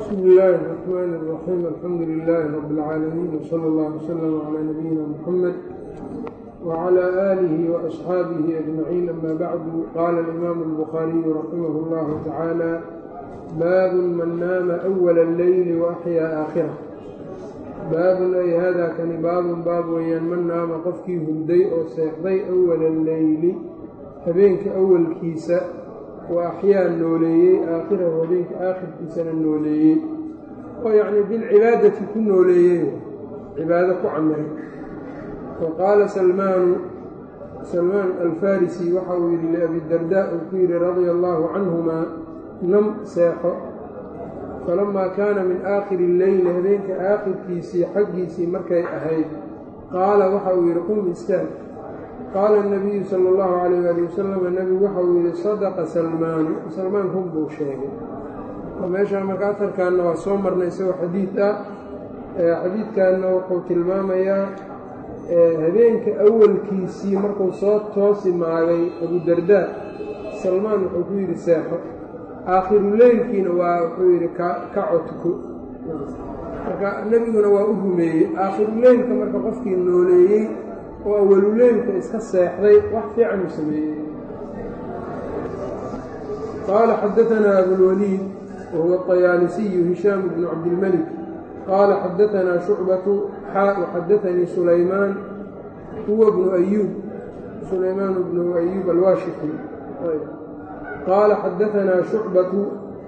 bsmi illaahi الرaxmaan الraxiim alxamdu lilaahi rabi اlcaalamiin wsala اllah wslama calaa nabiyina muxamed wclى aalihi waasxaabihi ajmaciin ama bacdu qaala alimaamu اlbukhaariyu raximah اllahu tacaala baabun man naama awala اlleyli waaxyaa aakhirah baabun ay hada kani baabun baab weeyaan man naama qofkii hurday oo seexday awala alleyli habeenka awalkiisa wa axyaa nooleeyey aakhirahu habeenka aakhirkiisana nooleeyey oo yacnii bilcibaadati ku nooleeyey cibaado ku camiray wa qaala salmaanu salmaan alfarisi waxa uu yidhi liabidardaa uu ku yidhi radia allaahu canhumaa nam seexo falamaa kaana min aakhiri illeyli habeenka aakhirkiisii xaggiisii markay ahayd qaala waxa uu yidhi qum istaag qaala الnabiyu sala اllahu calayh ali wasalam nebigu waxa uu yidhi sadaqa salmaanu salmaan run buu sheegay oo meeshaan marka atarkaanna waa soo marnay isagoo xadiid ah xadiidkanna wuxuu tilmaamayaa habeenka awalkiisii markuu soo toosi maagay abudardaa salmaan wuxuu ku yidhi seexo aakhiruleylkiina waa wuxuu yidhi ka codko marka nebiguna waa u rumeeyey aakhiruleylka marka qofkii nooleeyey oo awaluleylka iska seexday wax fiican uu sameeyey qaala xadaanaa abulwaliid wahuwa طayaalisiyu hishaam bnu cabdilmelik qaala xadaanaa shucbatu xaa xadaanii sulaymaan huwa bnu ayuub sulaymaan bnu ayuub alwaashixi qaala xadaanaa shucbatu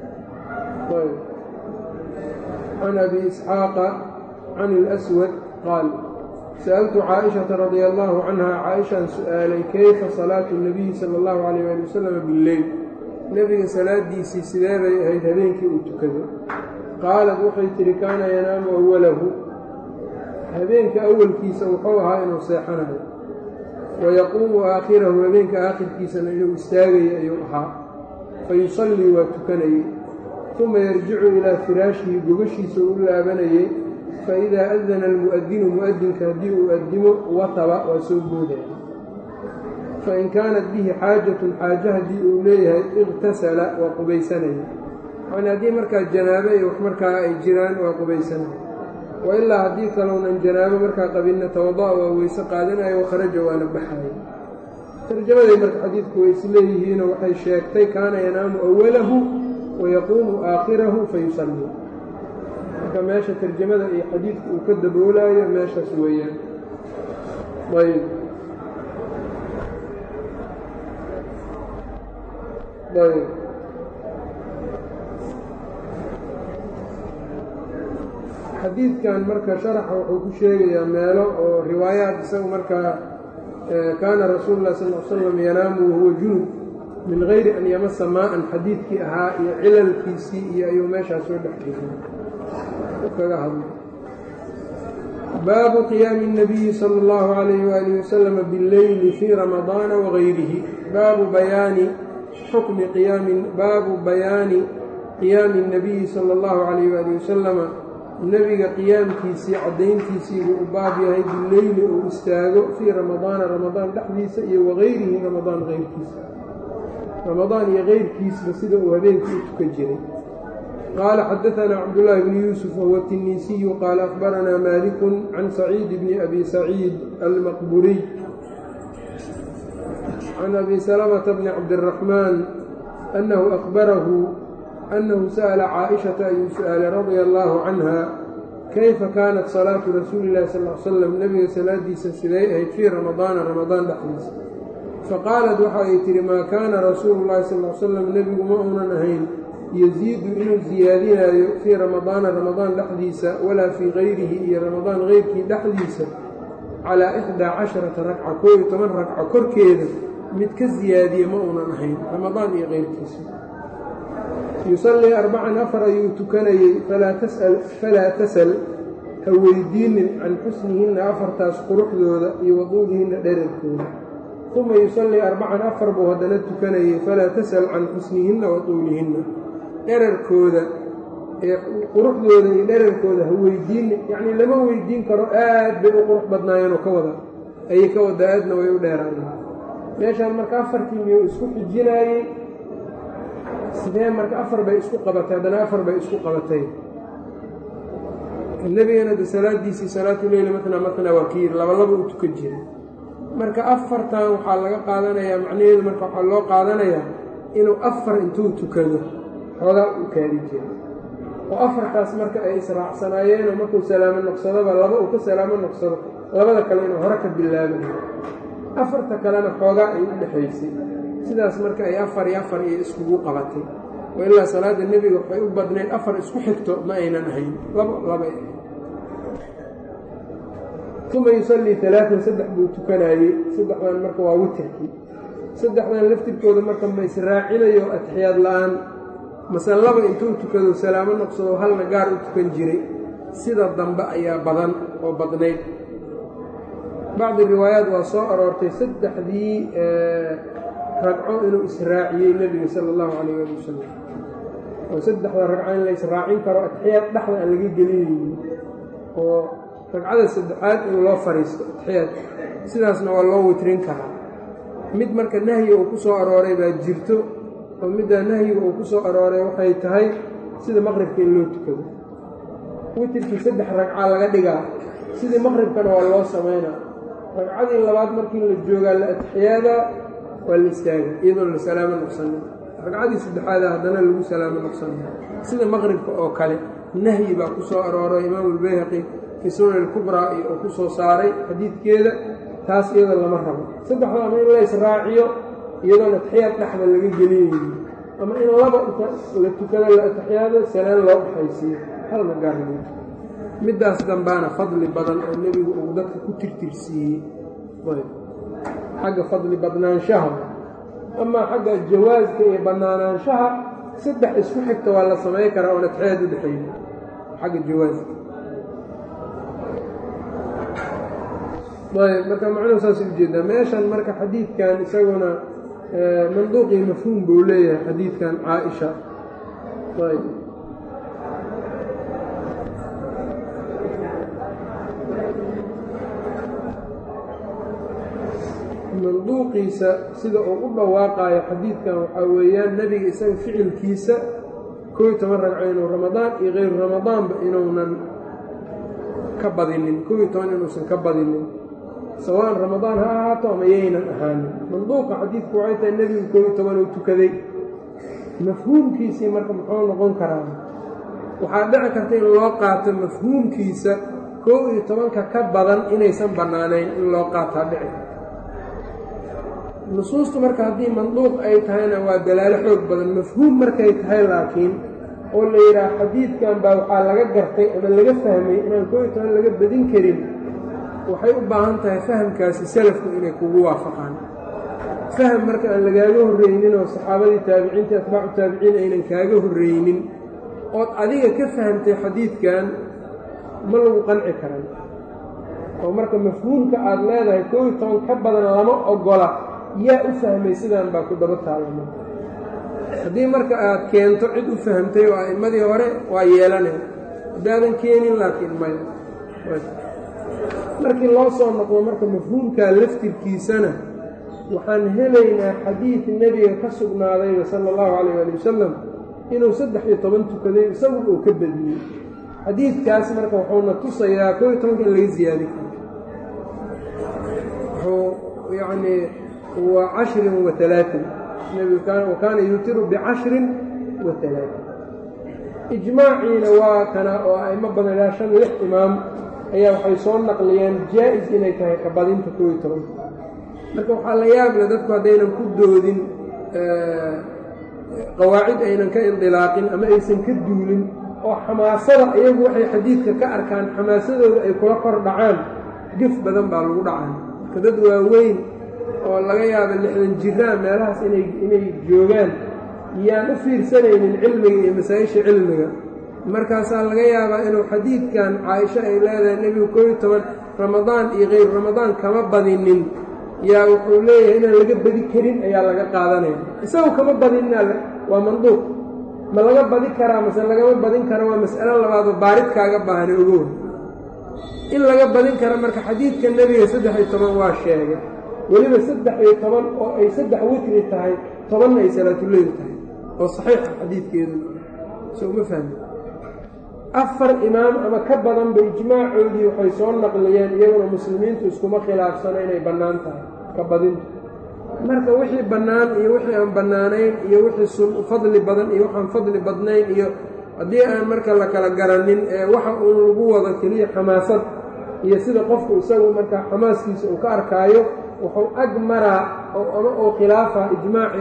can abi isxaaqa can اlأswad qaal sa'altu caaishata radia allaahu canha caaishaan su'aalay keyfa salaatu nabiyi sala allahu calayh ali wasalam billeyl nebiga salaadiisii sidee bay ahayd habeenkii uu tukaday qaalad waxay tidhi kaana yanaamu awalahu habeenka awalkiisa wuxuu ahaa inuu seexanayo wayaquumu aakhirahu habeenka aakhirkiisana inuu istaagaya ayuu ahaa fayusallii waa tukanayey uma yarjicu ilaa firaashihi gogashiisa u laabanayey faidaa adana almu'adinu mu'adinka haddii uu addimo wataba waa soo boodaya fain kaanat bihi xaajatun xaaje haddii uu leeyahay iqtasala waa qubaysanaya yani haddii markaa janaabo iyo wax markaa ay jiraan waa qubaysanaya wa ilaa haddii kalownan janaabo markaa qabinna tawada'a waa weyse qaadanaya wakharaja waana baxaya tarjamaday marka xadiidku way isleeyihiinoo waxay sheegtay kaana yanaamu awalahu wayaquumu aakhirahu fayusallii marka meesha tarjamada iyo xadiidka uu ka daboolaayo meeshaas weeyaan ayb ayb xadiidkan marka sharaxa wuxuu ku sheegayaa meelo oo riwaayaad isagu markaa kaana rasuulu lah sal l slam yanaamu wahuwa junub min gayri an yamasa maa-an xadiidkii ahaa iyo cilalkiisii iyo ayuu meeshaas soo dhex geliyay baabu qiyaami الnabiyi salى اllahu عalayh waalih wasalam bاlleyli fii ramadaana wagayrihi baabu bayaani xukmi qiyaami baabu bayaani qiyaami الnabiyi salى اllahu عalayh waalih wasalama nebiga qiyaamkiisii caddayntiisii buu u baab yahay bileyli uu istaago fii ramadaana ramadaan dhexdiisa iyo wagayrihi ramadaan keyrkiisa ramadaan iyo keyrkiisba sida uu habeenkii u tukan jiray qaala xadaanaa cabdulaahi bni yuusuf wahuwa tiniisiyu qaala akhbaranaa maalikun can saciid bni abi saciid almaqburiy can abi salamata bni cabdiraxmaan annahu akhbarahu annahu sa'ala caaishata ayuu su-aalay radia allaahu canha kayfa kaanat salaatu rasuuli illahi sal l slam nebiga salaadiisa siday ahayd fii ramadaana ramadaan dhexdiisa faqaalat waxa ay tihi maa kaana rasuulu llahi sal l slam nebigu ma uunan ahayn yasiidu inuu siyaadinaayo fii ramadaana ramadaan dhexdiisa walaa fii kayrihi iyo ramadaan keyrkii dhexdiisa calaa ixdaa casharata ragca koo iyo toban ragca korkeeda mid ka siyaadiya ma uunan ahayn ramadaan iyo keyrkiisa yusallii arbacan afar ayuu tukanayey falaa tasal ha weydiinin can xusnihinna afartaas quruxdooda iyo waduulihinna dherarkooda uma yusallii arbacan afar buu haddana tukanayey falaa tasal can xusnihinna waduulihinna dherarkooda ee quruxdooda iyo dherarkooda ha weydiinin yacnii lama weydiin karo aad bay u qurux badnaayeenoo ka wada ayay ka wada aadna way u dheeraayeen meeshaan marka afarkii miyuu isku xijinaayey sidee marka afar bay isku qabatay haddana afar bay isku qabatay nebigana de salaadiisii salaatuleyli matna matna waa ka yiri laba laba u tukan jiray marka afartan waxaa laga qaadanayaa macnaheedu marka waxaa loo qaadanayaa inuu afar intuu tukado xoogaa u kaadi jiray oo afartaas marka ay israacsanaayeenoo markuu salaamo noqsadoba laba uu ka salaamo noqsado labada kale inuu hore ka bilaabayo afarta kalena xoogaa ay u dhexaysay sidaas marka ay afar iyo afar iyo iskugu qabatay oo ilaa salaadda nebiga waxay u badnayd afar isku xigto ma aynan ahayn labo labay ahayd uma yusallii alaaan saddex buu tukanaayey saddexdan marka waa witirkii saddexdan laftirkooda marka ma israacinayo atixiyaad la-aan mase laba intuu tukado salaamo noqsado halna gaar u tukan jiray sida dambe ayaa badan oo badnayd bacdi riwaayaat waa soo aroortay saddexdii ragco inuu israaciyey nebiga sala allahu calayh ali wasalam oo saddexda ragco in la israacin karo atixiyaad dhexda aan laga gelinaynin oo ragcada saddexaad in loo fariisto atixiyaad sidaasna waa loo witrin karaa mid marka nahyi uu ku soo arooray baa jirto oo middaa nahyiga uu ku soo arooray waxay tahay sida maqribka in loo tukado witirkii saddex ragca laga dhigaa sidii maqribkana waa loo samaynaa ragcadii labaad markii la joogaa la atixiyaadaa waa la istaaga iyadoon la salaamo noqsanin ragcadii saddexaada haddana lagu salaamo noqsana sida maqribka oo kale nahyi baa ku soo arooray imaamu albayhaqi fii sunan alkubraa iyo uu ku soo saaray xadiidkeeda taas iyada lama rabo saddexda ama in la israaciyo iyadoon atixiyaad dhexda laga gelinaynin ama in laba inta la tukado la atixiyaado salaan loo dhexaysiiyo halna gaarli middaas dambaana fadli badan oo nebigu uu dadka ku tirtirsiiyey xagga fadli badnaanshaha amaa xagga jawaaska iyo bannaanaanshaha saddex isku xigta waa la samay karaa oon atixiyaad u dhexayni xagga jawaaska ayb marka macnuhu saas ujeedaa meeshan marka xadiidkan isaguna manduuqii mafhuum buu leeyahay xadiidkan caaisha ayb manduuqiisa sida uu u dhawaaqaayo xadiidkan waxaa weeyaan nebiga isaga ficilkiisa koo iyo toban ragco inuu ramadaan iyo kayru ramadaanba inuunan ka badinin koo iyo toban inuusan ka badinin sawaan ramadaan ha ahaato ama yaynan ahaanin manduuqa xadiidku waxay tahay nebigu koo iyo toban uu tukaday mafhuumkiisii marka muxuu noqon karaa waxaa dhici karta in loo qaato mafhuumkiisa koo iyo tobanka ka badan inaysan bannaanayn in loo qaataa dhici karta nusuustu marka haddii manduuq ay tahayna waa dalaalo xoog badan mafhuum markay tahay laakiin oo la yidhaah xadiidkan baa waxaa laga gartay ama laga fahmay inaan koo iyo toban laga badin karin waxay u baahan tahay fahamkaasi salafku inay kugu waafaqaan faham marka aan lagaaga horreynin oo saxaabadii taabiciintii atbaacu taabiciin aynan kaaga horreynin ood adiga ka fahamtay xadiidkan ma lagu qanci karan oo marka mafhuumka aad leedahay koo iyo toban ka badan lama ogola yaa u fahmay sidaan baa ku daba taalama haddii marka aad keento cid u fahamtay oo a'immadii hore waa yeelanay haddaadan keenin laakiin maya markii loo soo noqdo marka mafhuumkaa laftirkiisana waxaan helaynaa xadiid nebiga ka sugnaadayba sala allahu calayh ali wasalam inuu saddex iyo toban tukaday isagu uu ka badiyey xadiidkaas marka wuxuuna tusayaa koo iyo tobanka in laga siyaadi karo wuxuu yacnii wa cashrin wa alaain nebigu wa kaana yuutiru bicashrin wa alaain ijmaaciina waa kana oo a'imo badan ilaa shan lix imaam ayaa waxay soo naqliyeen jaa-is inay tahay kabadinta koo iyo tobanka marka waxaa la yaable dadku haddaynan ku doodin qawaacid aynan ka indilaaqin ama aysan ka duulin oo xamaasada iyagu waxay xadiidka ka arkaan xamaasadooda ay kula kor dhacaan gef badan baa lagu dhacay marka dad waaweyn oo laga yaaba lixdan jiraan meelahaas inay inay joogaan yaan u fiirsanaynin cilmiga iyo masaa-isha cilmiga markaasaa laga yaabaa inuu xadiidkan caaisho ay leedahay nebigu koo iyo toban ramadaan iyo kayru ramadaan kama badinin yaa wuxuu leeyahay inaan laga badi karin ayaa laga qaadanaya isagu kama badinina waa manduuq ma laga badi karaa mase lagama badin kara waa mas'alo labaadoo baarid kaaga baahana ogow in laga badin kara marka xadiidka nebiga saddex iyo toban waa sheegay weliba saddex iyo toban oo ay saddex witri tahay tobanna ay salaatuleyl tahay oo saxiixa xadiidkeedu soo ma fahmi afar imaam ama ka badanba ijmaacoodii waxay soo naqliyeen iyaguna muslimiintu iskuma khilaafsano inay bannaan tahay ka badinta marka wixii bannaan iyo wixii aan bannaanayn iyo wixii fadli badan iyo waxaan fadli badnayn iyo haddii aan marka la kala garanin ee waxa uu lagu wado keliya xamaasad iyo sida qofku isagu markaa xamaaskiisa uu ka arkaayo wuxuu ag maraa ama uu khilaafa ijmaaci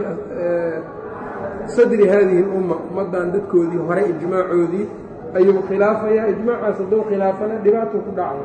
sadri haadihi lumma ummaddan dadkoodii hore ijmaacoodii ayuu khilaafayaa ijmaacaas hadduu khilaafana dhibaatuu ku dhacay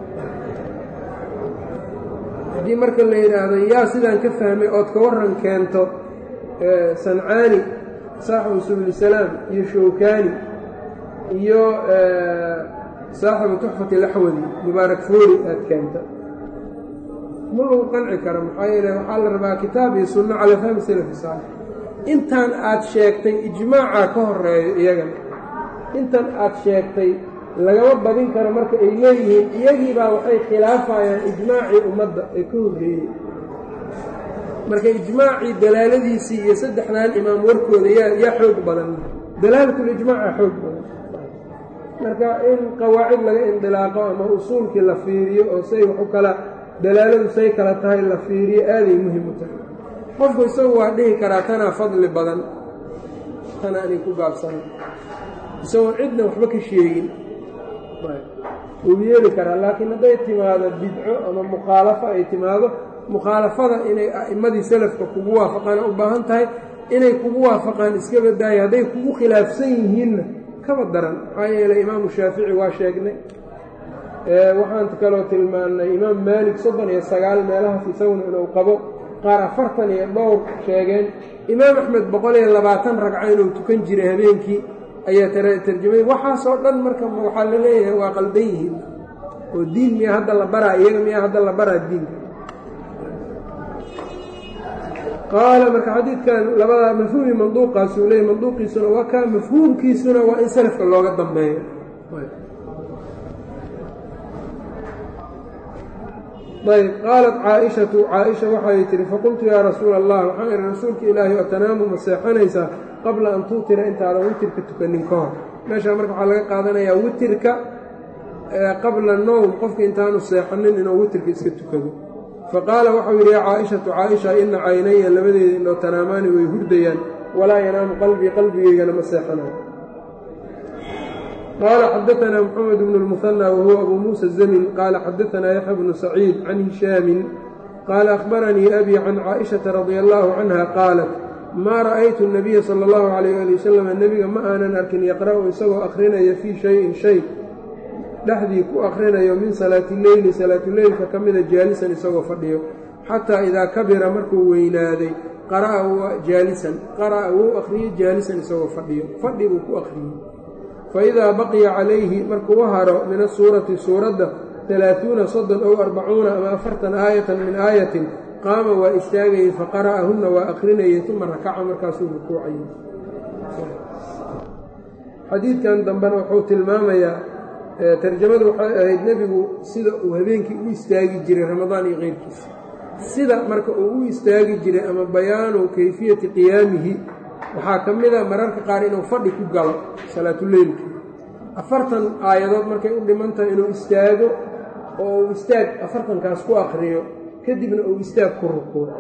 haddii marka la yidhaahdo yaa sidaan ka fahmay ood ka warran keento sancaani saaxibu subulisalaam iyo showkaani iyo saaxibu tuxfati laxwadi mubaarak foori aad keenta ma lagu qanci karo maxaa yeele waxaa la rabaa kitaab iyo sunno calaa fahmi salafi saalix intaan aad sheegtay ijmaacaa ka horeeyo iyagana intan aad sheegtay lagama badin karo marka ay leeyihiin iyagiibaa waxay khilaafayaan ijmaacii ummadda ee ka horreeyey marka ijmaacii dalaaladiisii iyo saddexdan imaam warkooda yaa yaa xoog badan dalaalatul-ijmaaca xoog badan marka in qawaacid laga indilaaqo ama usuulkii la fiiriyo oo say wax u kala dalaaladu say kala tahay la fiiriyo aaday muhim u tahay qofku isagu waa dhihi karaa tanaa fadli badan tana anay ku gaabsana isagoon cidna waxba ka sheegin wuu yeeli karaa laakiin hadday timaado bidco ama mukhaalafo ay timaado mukhaalafada inay a'immadii salafka kugu waafaqaan u baahan tahay inay kugu waafaqaan iska badaayo hadday kugu khilaafsan yihiinna kaba daran maxaa yeeley imaamu shaafici waa sheegnay waxaan kaloo tilmaannay imaam maalik soddon iyo sagaal meelahaas isaguna inuu qabo qaar afartan iyo dhowr sheegeen imaam axmed boqol iyo labaatan ragco inuu tukan jiray habeenkii ayaa tarjamay waxaasoo dhan marka waxaa la leeyahay waa qaldan yihiin oo diin miyaa hadda la baraa iyaga miyaa hadda la baraa diinka qaala marka xadiidkan labada mafhuumi manduuqaasuu leeyay manduuqiisuna waa kaa mafhuumkiisuna waa in salafka looga dambeeyo ayb qaalat caaishatu caaisha waxay tihi faqultu yaa rasuula allah waxaan ihi rasuulka ilaahi atanaamu ma seexanaysaa qabla an tuutira intaadan witirka tukanin ka hor meeshaa marka waxaa laga qaadanayaa witirka qabla nowm qofka intaanu seexanin inuu witirka iska tukado faqaala waxau yidhi yaa caaishatu caaisha ina caynaya labadeeda indhoo tanaamaani way hurdayaan walaa yanaamu qalbii qalbigeygana ma seexanayo qaala xadaanaa mxamed bnu lmuhanى wahuwa abu muusa zamin qaala xadaanaa yaxya bnu saciid can hishaamin qaala akhbaranii abi can caaishata radia allahu canha qaalat maa ra'aytu nabiya sala allahu calayh ali wasalam nebiga ma aanan arkin yaqra'u isagoo akhrinaya fii shayin shay dhexdii ku akhrinayo min salaati leyli salaatuleylka ka mida jaalisan isagoo fadhiyo xataa idaa kabira markuu weynaaday qara'a jaalisan qara'a wuu akhriyey jaalisan isagoo fadhiyo fadhi buu ku akhriyey fa idaa baqiya calayhi markuu haro min asuurati suuradda talaatuuna soddon ow arbacuuna ama afartan aayatan min aayatin qaama waa istaagayey faqara'ahunna waa akhrinayey uma rakaca markaasuu rukuucayey xadiidkan dambena wuxuu tilmaamayaa tarjamadu waxay ahayd nebigu sida uu habeenkii u istaagi jiray ramadaan iyo keyrkiisa sida marka uu u istaagi jiray ama bayaanu kayfiyati qiyaamihi waxaa ka mid a mararka qaar inuu fadhi ku galo salaatuleylkii afartan aayadood markay u dhiman tahay inuu istaago oo uu istaag afartankaas ku akriyo kadibna uu istaag ku rukuuco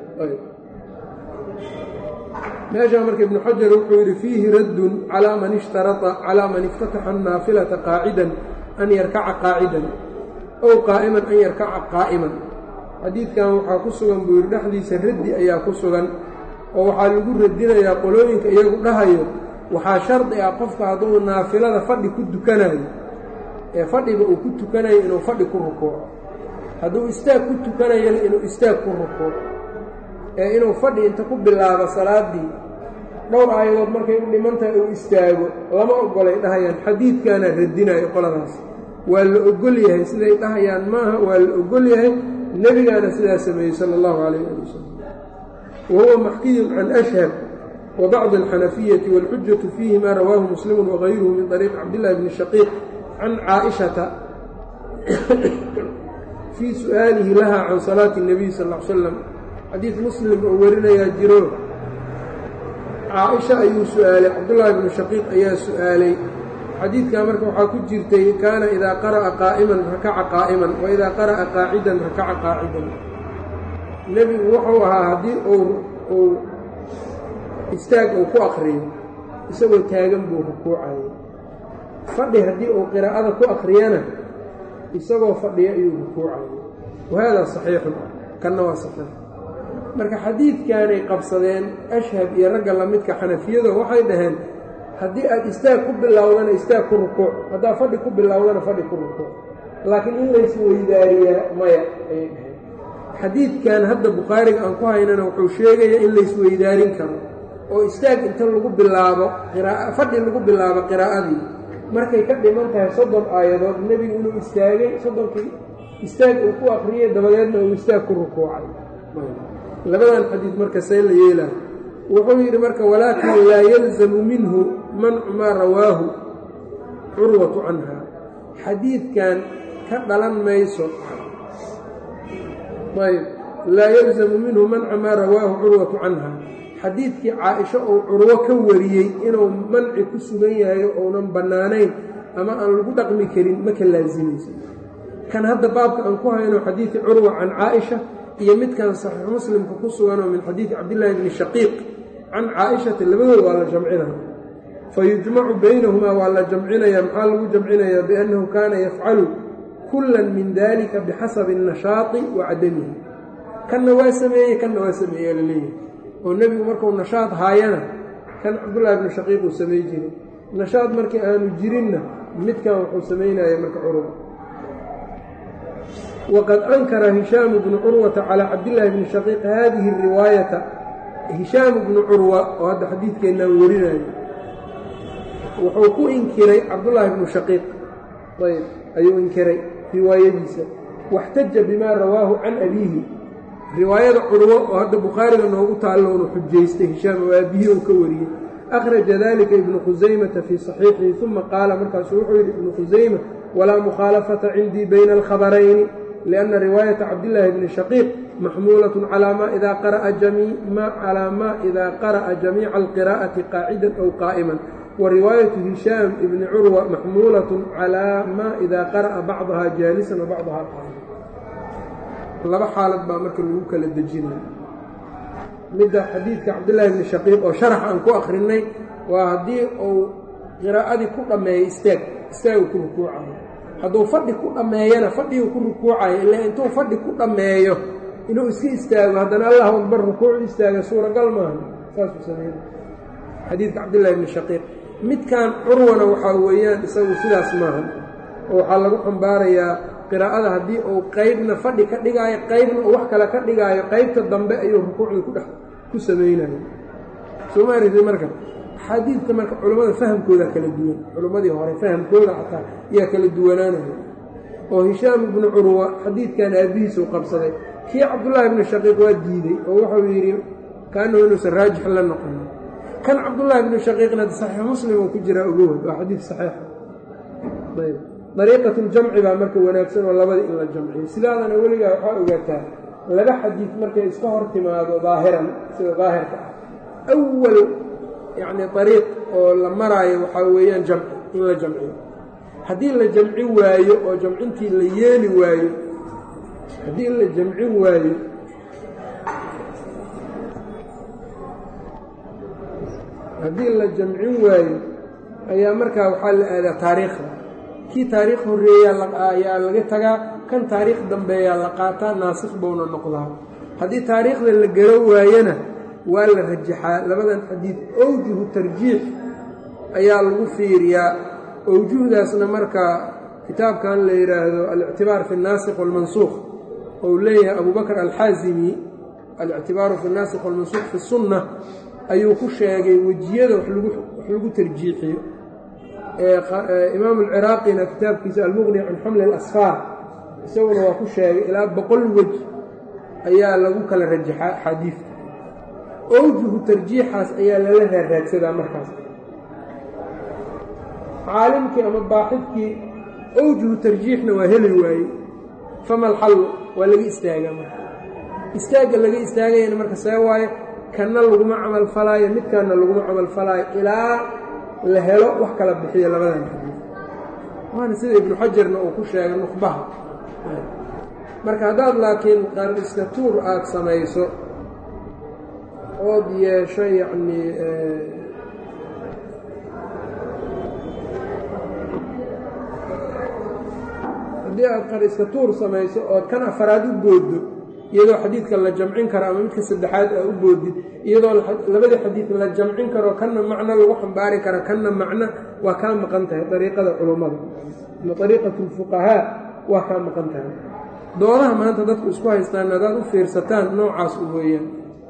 meeshaa marka ibnu xajar wuxuu yidhi fiihi raddun calaa man ishtarata calaa man iftataxa annaafilata qaacidan an yarkaca qaacidan ow qaa'iman an yarkaca qaa'iman xadiidkan waxaa ku sugan buu yidhi dhexdiisa raddi ayaa ku sugan oo waxaa lagu radinayaa qolooyinka iyagu dhahayo waxaa shardi ah qofka hadduu naafilada fadhi ku tukanayo ee fadhiga uu ku tukanayo inuu fadhi ku rukuuco hadduu istaag ku tukanayana inuu istaag ku rukuuco ee inuu fadhi inta ku bilaabo salaaddii dhowr aayadood markay u dhiman tahay uu istaago lama ogolay dhahayaan xadiidkaana radinayo qoladaas waa la ogol yahay siday dhahayaan maaha waa la ogol yahay nebigaana sidaa sameeyey sala allahu calayh ali wasalam wa huwa maxkiyun can ashhab wa bacdi alxanafiyati wاlxujatu fiihi ma rawaahu muslimu wagayruhu min طariiqi cabdillahi bni shaqiiq can caaishata fii su'aalihi laha can salaati الnabiy sal ll ly slam xadiid muslim oo warinayaa jiro caaisha ayuu su'aalay cabdullaahi bnu shaqiiq ayaa su'aalay xadiidkaa marka waxaa ku jirtay kaana idaa qara'a qaa'iman rakaca qaa'iman wa idaa qara'a qaacidan rakaca qaacidan nebigu wuxuu ahaa haddii uu istaag uu ku akriyo isagoo taagan buu rukuucayay fadhi haddii uu qiraa'ada ku akriyana isagoo fadhiya ayuu rukuucayay wahaadaa saxiixun kanna waa saxiix marka xadiidkaanay qabsadeen ashhab iyo ragga lamidka xanafiyado waxay dhaheen haddii aad istaag ku bilowdana istaag ku rukuuc haddaad fadhi ku bilowdana fadhi ku rukuuc laakiin in lays weydaariyaa maya ayay dhaheen xadiidkan hadda bukhaariga aan ku haynana wuxuu sheegaya in laysweydaarin karo oo istaag inta lagu bilaabo fadhi lagu bilaabo qiraa'adii markay ka dhiman tahay soddon aayadood nebigu inuu istaagay soddonkii istaag uu ku akriyay dabadeedna uu istaag ku rukuucay labadan xadiid marka see la yeelaa wuxuu yidhi marka walaakin laa yalzamu minhu mancu maa rawaahu curwatu canha xadiidkan ka dhalan mayso ayb laa yalzamu minhu manca maa rawaahu curwatu canha xadiidkii caa-isho uu curwo ka wariyey inuu manci ku sugan yahay ounan bannaanayn ama aan lagu dhaqmi karin ma ka laasimayso kan hadda baabka aan ku hayno xadiidi curwa can caaisha iyo midkan saxiix muslimka ku suganoo min xadiidi cabdillaahi bni shaqiiq can caaishata labadooda waa la jamcinaya fa yujmacu baynahumaa waa la jamcinaya maxaa lagu jamcinayaa biannahu kaana yafcalu kullan min dalika bixasabi annashaati wa cadamihi kanna waa sameeyey kanna waa sameeyaa la leeyahay oo nebigu markuu nashaad haayana kan cabdullaahi bni shaqiiq uu samay jiray nashaad markii aanu jirinna midkan wuxuu samaynaya marka curwa wqad ankara hishaamu bnu curwata calىa cabdillaahi bni shaqiiq hadihi riwaayata hishaamu bnu curwa oo hadda xadiidkeennaan warinayo wuxuu ku inkiray cabdullaahi bnu shaqiiq ayb ayuu inkiray riwaayadiisa waxtaja bimaa rawaahu can abiihi riwaayada curwo oo hadda bukhaariga noogu taalloonu xujaystay hishaam oo aabihii uu ka wariyey akhraja dalika ibnu khusaymata fii saxiixihi uma qaala markaasuu wuxuu yidhi ibnu khusayma walaa mukhaalafata cindii bayna alkhabarayni lianna riwaayata cabdillaahi bni shaqiiq maxmuulatun calaa maa idaa qara'a calaa maa idaa qara'a jamiica alqiraa'ati qaacidan aw qaa'iman wa riwaayatu hishaam ibni curwa maxmuulatun calaa maa idaa qara'a bacdaha jaalisan wa bacdaha qaa'iman laba xaalad baa marka lagu kala dejinaya midda xadiidka cabdillaahi bni shaqiiq oo sharax aan ku akhrinay waa haddii uu qiraa'adii ku dhammeeyo istaag istaagu ku rukuucayo hadduu fadhi ku dhammeeyana fadhiguu ku rukuucayo ilaa intuu fadhi ku dhammeeyo inuu iska istaago haddana allahu akbar rukuucu istaaga suuragal maaha saasuu sameey xadiidka cabdillahi bni shaqiiq midkan curwana waxaa weeyaan isagu sidaas maaha oo waxaa lagu xambaarayaa qiraa'ada haddii uu qeybna fadhi ka dhigaayo qeybna uu wax kale ka dhigaayo qeybta dambe ayuu rukuucda ku dhex ku samaynayo soo ma aragtay marka axaadiidta marka culammada fahamkoodaa kala duwan culimmadii hore fahamkooda xataa ayaa kala duwanaanaya oo hishaam ibnu curwa xadiidkan aabbihiisuu qabsaday kii cabdullaahi ibnu shaqiiq waa diidey oo wuxuu yidhi kaanahu inuusan raajix la noqonin kan cabdullaahi ibnu shaqiiqna saxiix muslim uu ku jiraa ogowad waa xadiid saxiixa ayb dariiqatuljamci baa marka wanaagsan oo labada in la jamciyo sidaadana weligaa waxaa ogaataa laba xadiid markay iska hor timaado daahiran sida daahirka ah awal yacni ariiq oo la maraayo waxaa weeyaan jamci in la jamciyo haddii la jamci waayo oo jamcintii la yeeli waayo haddii la jamcin waayo haddii la jamcin waayo ayaa markaa waxaa la aadaa taariikhda kii taariikh horreeyaa ayaa laga tagaa kan taariikh dambeeyaa la qaataa naasikh buuna noqdaa haddii taariikhda la garo waayana waa la rajaxaa labadan xadiid owjuhu tarjiix ayaa lagu fiiriyaa owjuhdaasna marka kitaabkan la yidhaahdo alictibaar fi اnaasikh wاlmansuukh ou leeyahay abubakr alxaazimi alictibaaru fi اnaasikh wاlmansuukh fi الsunna ayuu ku sheegay wejiyada wax lagu tarjiixiyo imaam alciraaqina kitaabkiisa almuqni can xamli اlasfaar isaguna waa ku sheegay ilaa boqol wej ayaa lagu kala rajaxaa axaadiidta owjuhu tarjiixaas ayaa lala raaraadsadaa markaas caalimkii ama baaxidkii owjuhu tarjiixna waa heli waaye fama alxallu waa laga istaagaa marka istaagga laga istaagayana marka see waaye kanna laguma camal falaayo midkanna laguma camal falaayo ilaa la helo wax kala bixiyo labadan xadiid waana sida ibnu xajarna uu ku sheegay nuqbaha marka haddaad laakiin qariska tuur aada samayso ood yeesho yacnii haddii aad qariska tuur samayso ood kan afaraad u booddo iyadoo xadiidka la jamcin karo ama midka saddexaad aa u boodid iyadoo labadii xadiid la jamcin karo kanna macno lagu xambaari karo kanna macno waa kaa maqan tahay dariiqada culummada ama dariiqatu lfuqahaa waa kaa maqan tahay doodaha maanta dadku isku haystaan haddaad u fiirsataan noocaas u weeyaan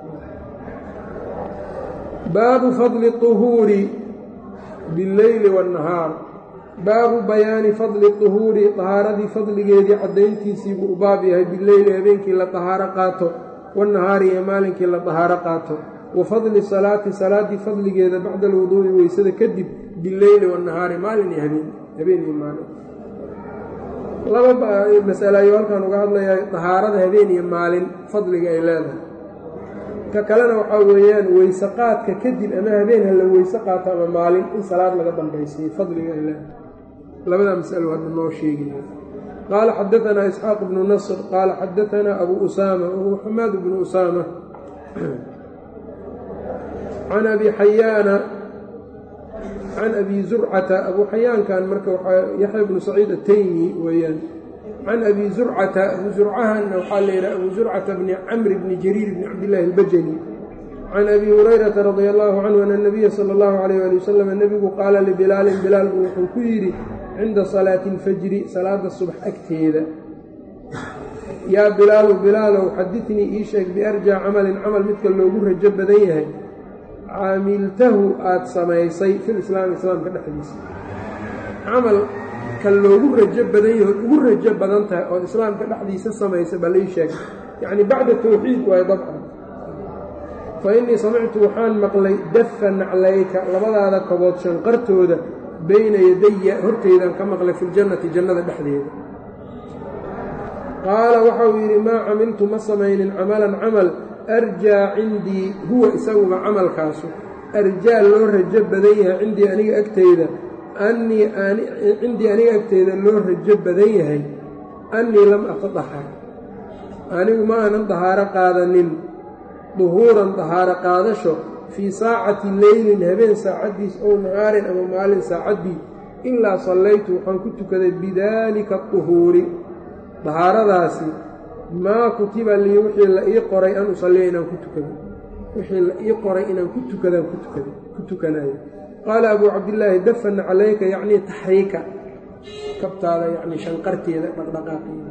baabu fadli طuhuuri billeyli waاnnahaar baabu bayaani fadli طuhuuri طahaaradii fadligeedii caddayntiisii buu u baab yahay bileyli habeenkii la طahaaro qaato waاnnahaari iyo maalinkii la طahaaro qaato wa fadli salaati salaaddii fadligeeda bacda alwuduu'i weysada kadib bileyli waاnnahaari maalin iyo habeen habeen iyo maalin laba masale ayuu halkan uga hadlayaa طahaarada habeen iyo maalin fadliga ay leedahay ka kalena waxaa weeyaan weyse qaadka kadib ama habeen ha la weyse qaato ama maalin in salaad laga dambaysiiyo fadliga ay leedahay labadaa masalo hadda noo sheegaya qaala xadaanaa isxaaq bnu nasr qaala xadaanaa abu usaama wahuwa xamaad bnu usaama can abi xayaana can abi zurcata abu xayaankan marka waxaa yaxya bnu saciid ataymi weeyaan can abi zurcata abu zurcahanna waxaa la yidhaha abu zurcata bni camr bni jariir bni cabdillaahi albajali can abi hurayrata radia allahu canhu ana nabiya sala allahu alayh ali wasalam nebigu qaala libilaalin bilaal buu wuxuu ku yidhi cinda salaati alfajri salaada subax agteeda yaa bilaalu bilaalow xadidnii ii sheeg biarjaa camalin camal midka loogu rajo badan yahay caamiltahu aada samaysay fil islaami islaamka dhexdiisa camal ka loogu rajo badan yahay ood ugu rajo badan tahay ood islaamka dhexdiisa samaysay bal ii sheeg yacni bacda tawxiid waayo dabcan fa innii samictu waxaan maqlay dafa naclayka labadaada kobood shanqartooda bayna yadaya horteydaan ka maqlay filjannati jannada dhexdeeda qaala waxauu yidhi maa camiltu ma samaynin camalan camal arjaa cindii huwa isaguba camalkaasu arjaa loo rajo badan yahay cindii aniga agteyda annii cindii aniga agteyda loo rajo badan yahay annii lam atadahar anigu ma aanan dahaaro qaadanin duhuuran dahaaro qaadasho fii saacati leylin habeen saacaddiis ow nahaarin ama maalin saacaddii ilaa sallaytu waxaan ku tukaday bidaalika duhuuri dahaaradaasi maa kutiba lii wixii la ii qoray an usalliya inaan ku tukado wixii la ii qoray inaan ku tukadaan kutukada ku tukanayo qaala abuu cabdillaahi dafana calayka yacnii taxriika kabtaada yacnii shanqarteeda dhaqdhaqaaqeeda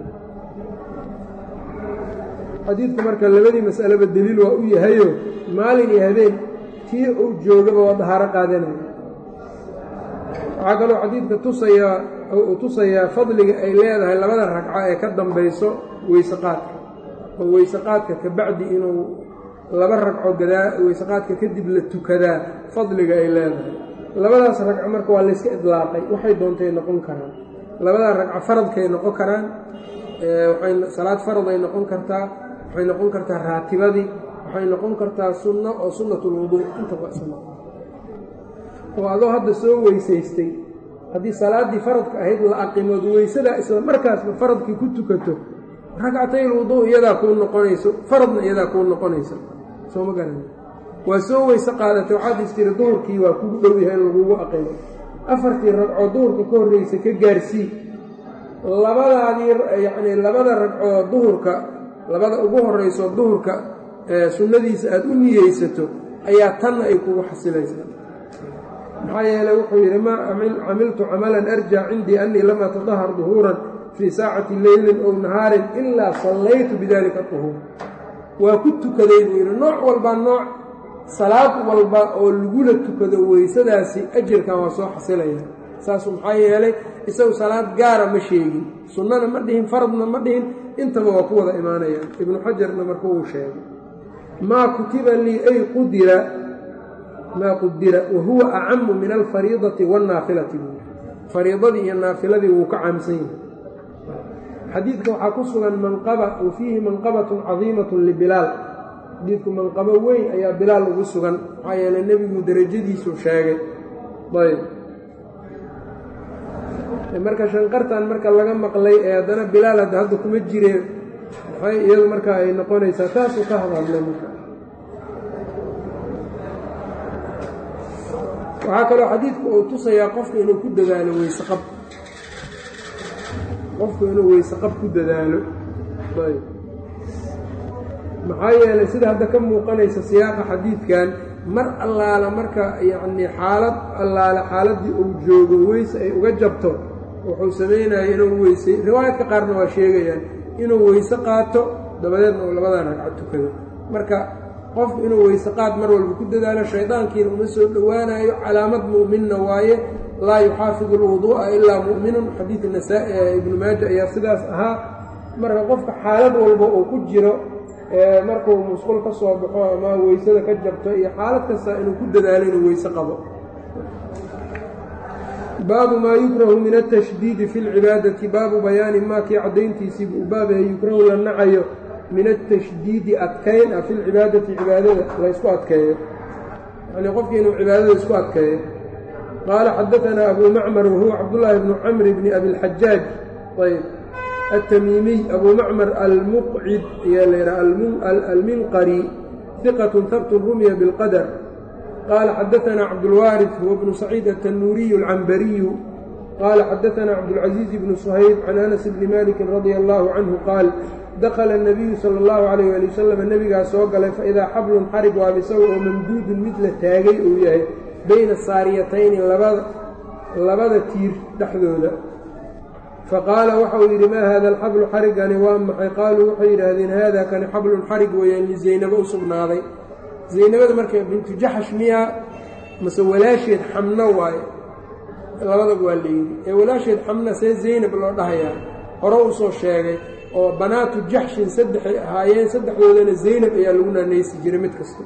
xadiidku marka labadii mas'aleba deliil waa u yahayo maalin iyo habeen tii uu joogaba waa dahaaro qaadanaya waxaa kaloo xadiidka tusayaa uu tusayaa fadliga ay leedahay labada ragco ee ka dambayso weyseqaadka oo weyseqaadka ka bacdi inuu laba ragco gadaa weyseqaadka kadib la tukadaa fadliga ay leedahay labadaas ragco marka waa layska idlaaqay waxay doontay noqon karaan labadaa ragco faradkay noqon karaan waxay salaad faraday noqon kartaa waxay noqon kartaa raatibadii waxay noqon kartaa sunno oo sunnatulwuduu intaba isla oo adoo hadda soo weysaystay haddii salaaddii faradka ahayd la aqimood weysadaa isla markaasba faradkii ku tukato ragcatay lwuduu iyadaa kuu noqonayso faradna iyadaa kuu noqonayso soo ma garan waa soo weyse qaadatay waxaad istiri duhurkii waa kugu dhow yahay in lagugu aqimo afartii ragcoo duhurka ka horreysa ka gaarsii labadaadii yacnii labada ragcoo duhurka labada ugu horrayso duhurka sunnadiisa aada u niyeysato ayaa tanna ay kugu xasilaysaa maxaa yeeley wuxuu yidhi maa camiltu camalan arjaa cindii annii lam atadahar duhuuran fii saacati leylin ow nahaarin ilaa sallaytu bidalika duhuur waa ku tukaday buu yidhi nooc walba nooc salaad walba oo lagula tukado weysadaasi ajirkan waa soo xasilaya saasu maxaa yeelay isagu salaad gaara ma sheegin sunnana ma dhihin faradna ma dhihin intaba waa ku wada imaanayaan ibnu xajarna marka uu sheegay maa kutiba lii ay qudira maa qudira wa huwa acamu min alfariidati waannaafilati buu fariidadii iyo naafiladii wuu ka caamsan yahay xadiidka waxaa ku sugan manqaba wa fiihi manqabatun cadiimatun libilaal xadiidku manqabo weyn ayaa bilaal ugu sugan maxaa yeeley nebigu derajadiisu sheegay ayb marka shanqartan marka laga maqlay ee haddana bilaal hadda hadda kuma jireen maxay iyadu marka ay noqonaysaa taasuu ka hadhadlay marka waxaa kaloo xadiidku uu tusayaa qofka inuu ku dadaalo weyseqab qofku inuu weyseqab ku dadaalo ayb maxaa yeelay sida hadda ka muuqanaysa siyaaqa xadiidkan mar allaala marka yacnii xaalad allaala xaaladdii uu joogo weyse ay uga jabto wuxuu samaynaya inuu weysay riwaayadka qaarna waa sheegayaan inuu weyse qaato dabadeedna uu labadan ragcad tukado marka qofku inuu weyse qaad mar walba ku dadaalo shaydaankiina uma soo dhowaanayo calaamad mu'minna waaye laa yuxaafidu alwuduu'a ilaa mu'minun xadiid nasaa-i ee ibnu maaja ayaa sidaas ahaa marka qofka xaalad walba uu ku jiro markuu musqul ka soo baxo ama weysada ka jabto iyo xaalad kasta inuu ku dadaalo inuu weyse qabo baabu maa yukrahu min altashdiidi fi lcibaadati baabu bayaani maa kii caddayntiisii buu baabahe yukrahu la nacayo min altashdiidi adkayn ah fi lcibaadati cibaadada la ysku adkeeyo yacnii qofkii inuu cibaadada isku adkeeyo qaala xadaanaa abu macmar wahuwa cabdullaahi bnu camri bni abilxajaaj ayb التmيمي أbو mcmر الmqcid ayaa l yha alminqrي ثqة hbt rumya bالqdر qال xadثna cabdالوارث هو بن سacيid التنوuري العنbري qال xadثna cabdالعزيز بن صhayب عن أنس بن mالك رضي الله عنه qاal dakla النبiyu slى الlه عليه aلي وsلم nebigaa soo galay faidaa xablun xarig waab isaga oo mamduudun mid la taagay uu yahay bayna saariyatayni labada tiir dhexdooda faqaala waxa uu yidhi maa haada alxablu xarigani waa maxay qaaluu waxay yidhaahdeen haada kani xablun xarig weeyaan lizaynabo u sugnaaday zaynabada marka bintu jaxash miyaa mase walaasheed xamno waaye labadaba waa layidhi ee walaasheed xamna see zaynab loo dhahayaa hore uu soo sheegay oo banaatu jaxshin saddexay ahaayeen saddexdoodana zaynab ayaa lagu naanaysi jiray mid kasta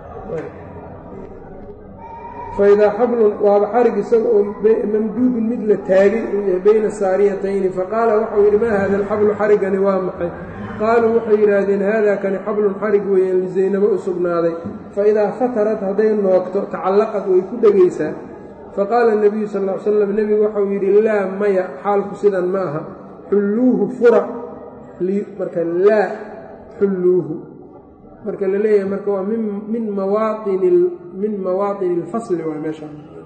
faidaa xablun waaba xarig isaga oo mamduudun mid la taagay uu yahay bayna saariyatayni faqaala waxau yidhi maa haada alxablu xarigani waa maxay qaaluu waxay yidhaahdeen haada kani xablun xarig weeyaan lizaynabo u sugnaaday faidaa fatarat hadday noogto tacallaqad way ku dhegaysaa faqaala nebiyu sal ll ly slam nebigu waxau yidhi laa maya xaalku sidan ma aha xulluuhu fura marka laa xulluuhu marka la leeyahay marka waa min mawaaini min mawaaطini اlfasli waa meesha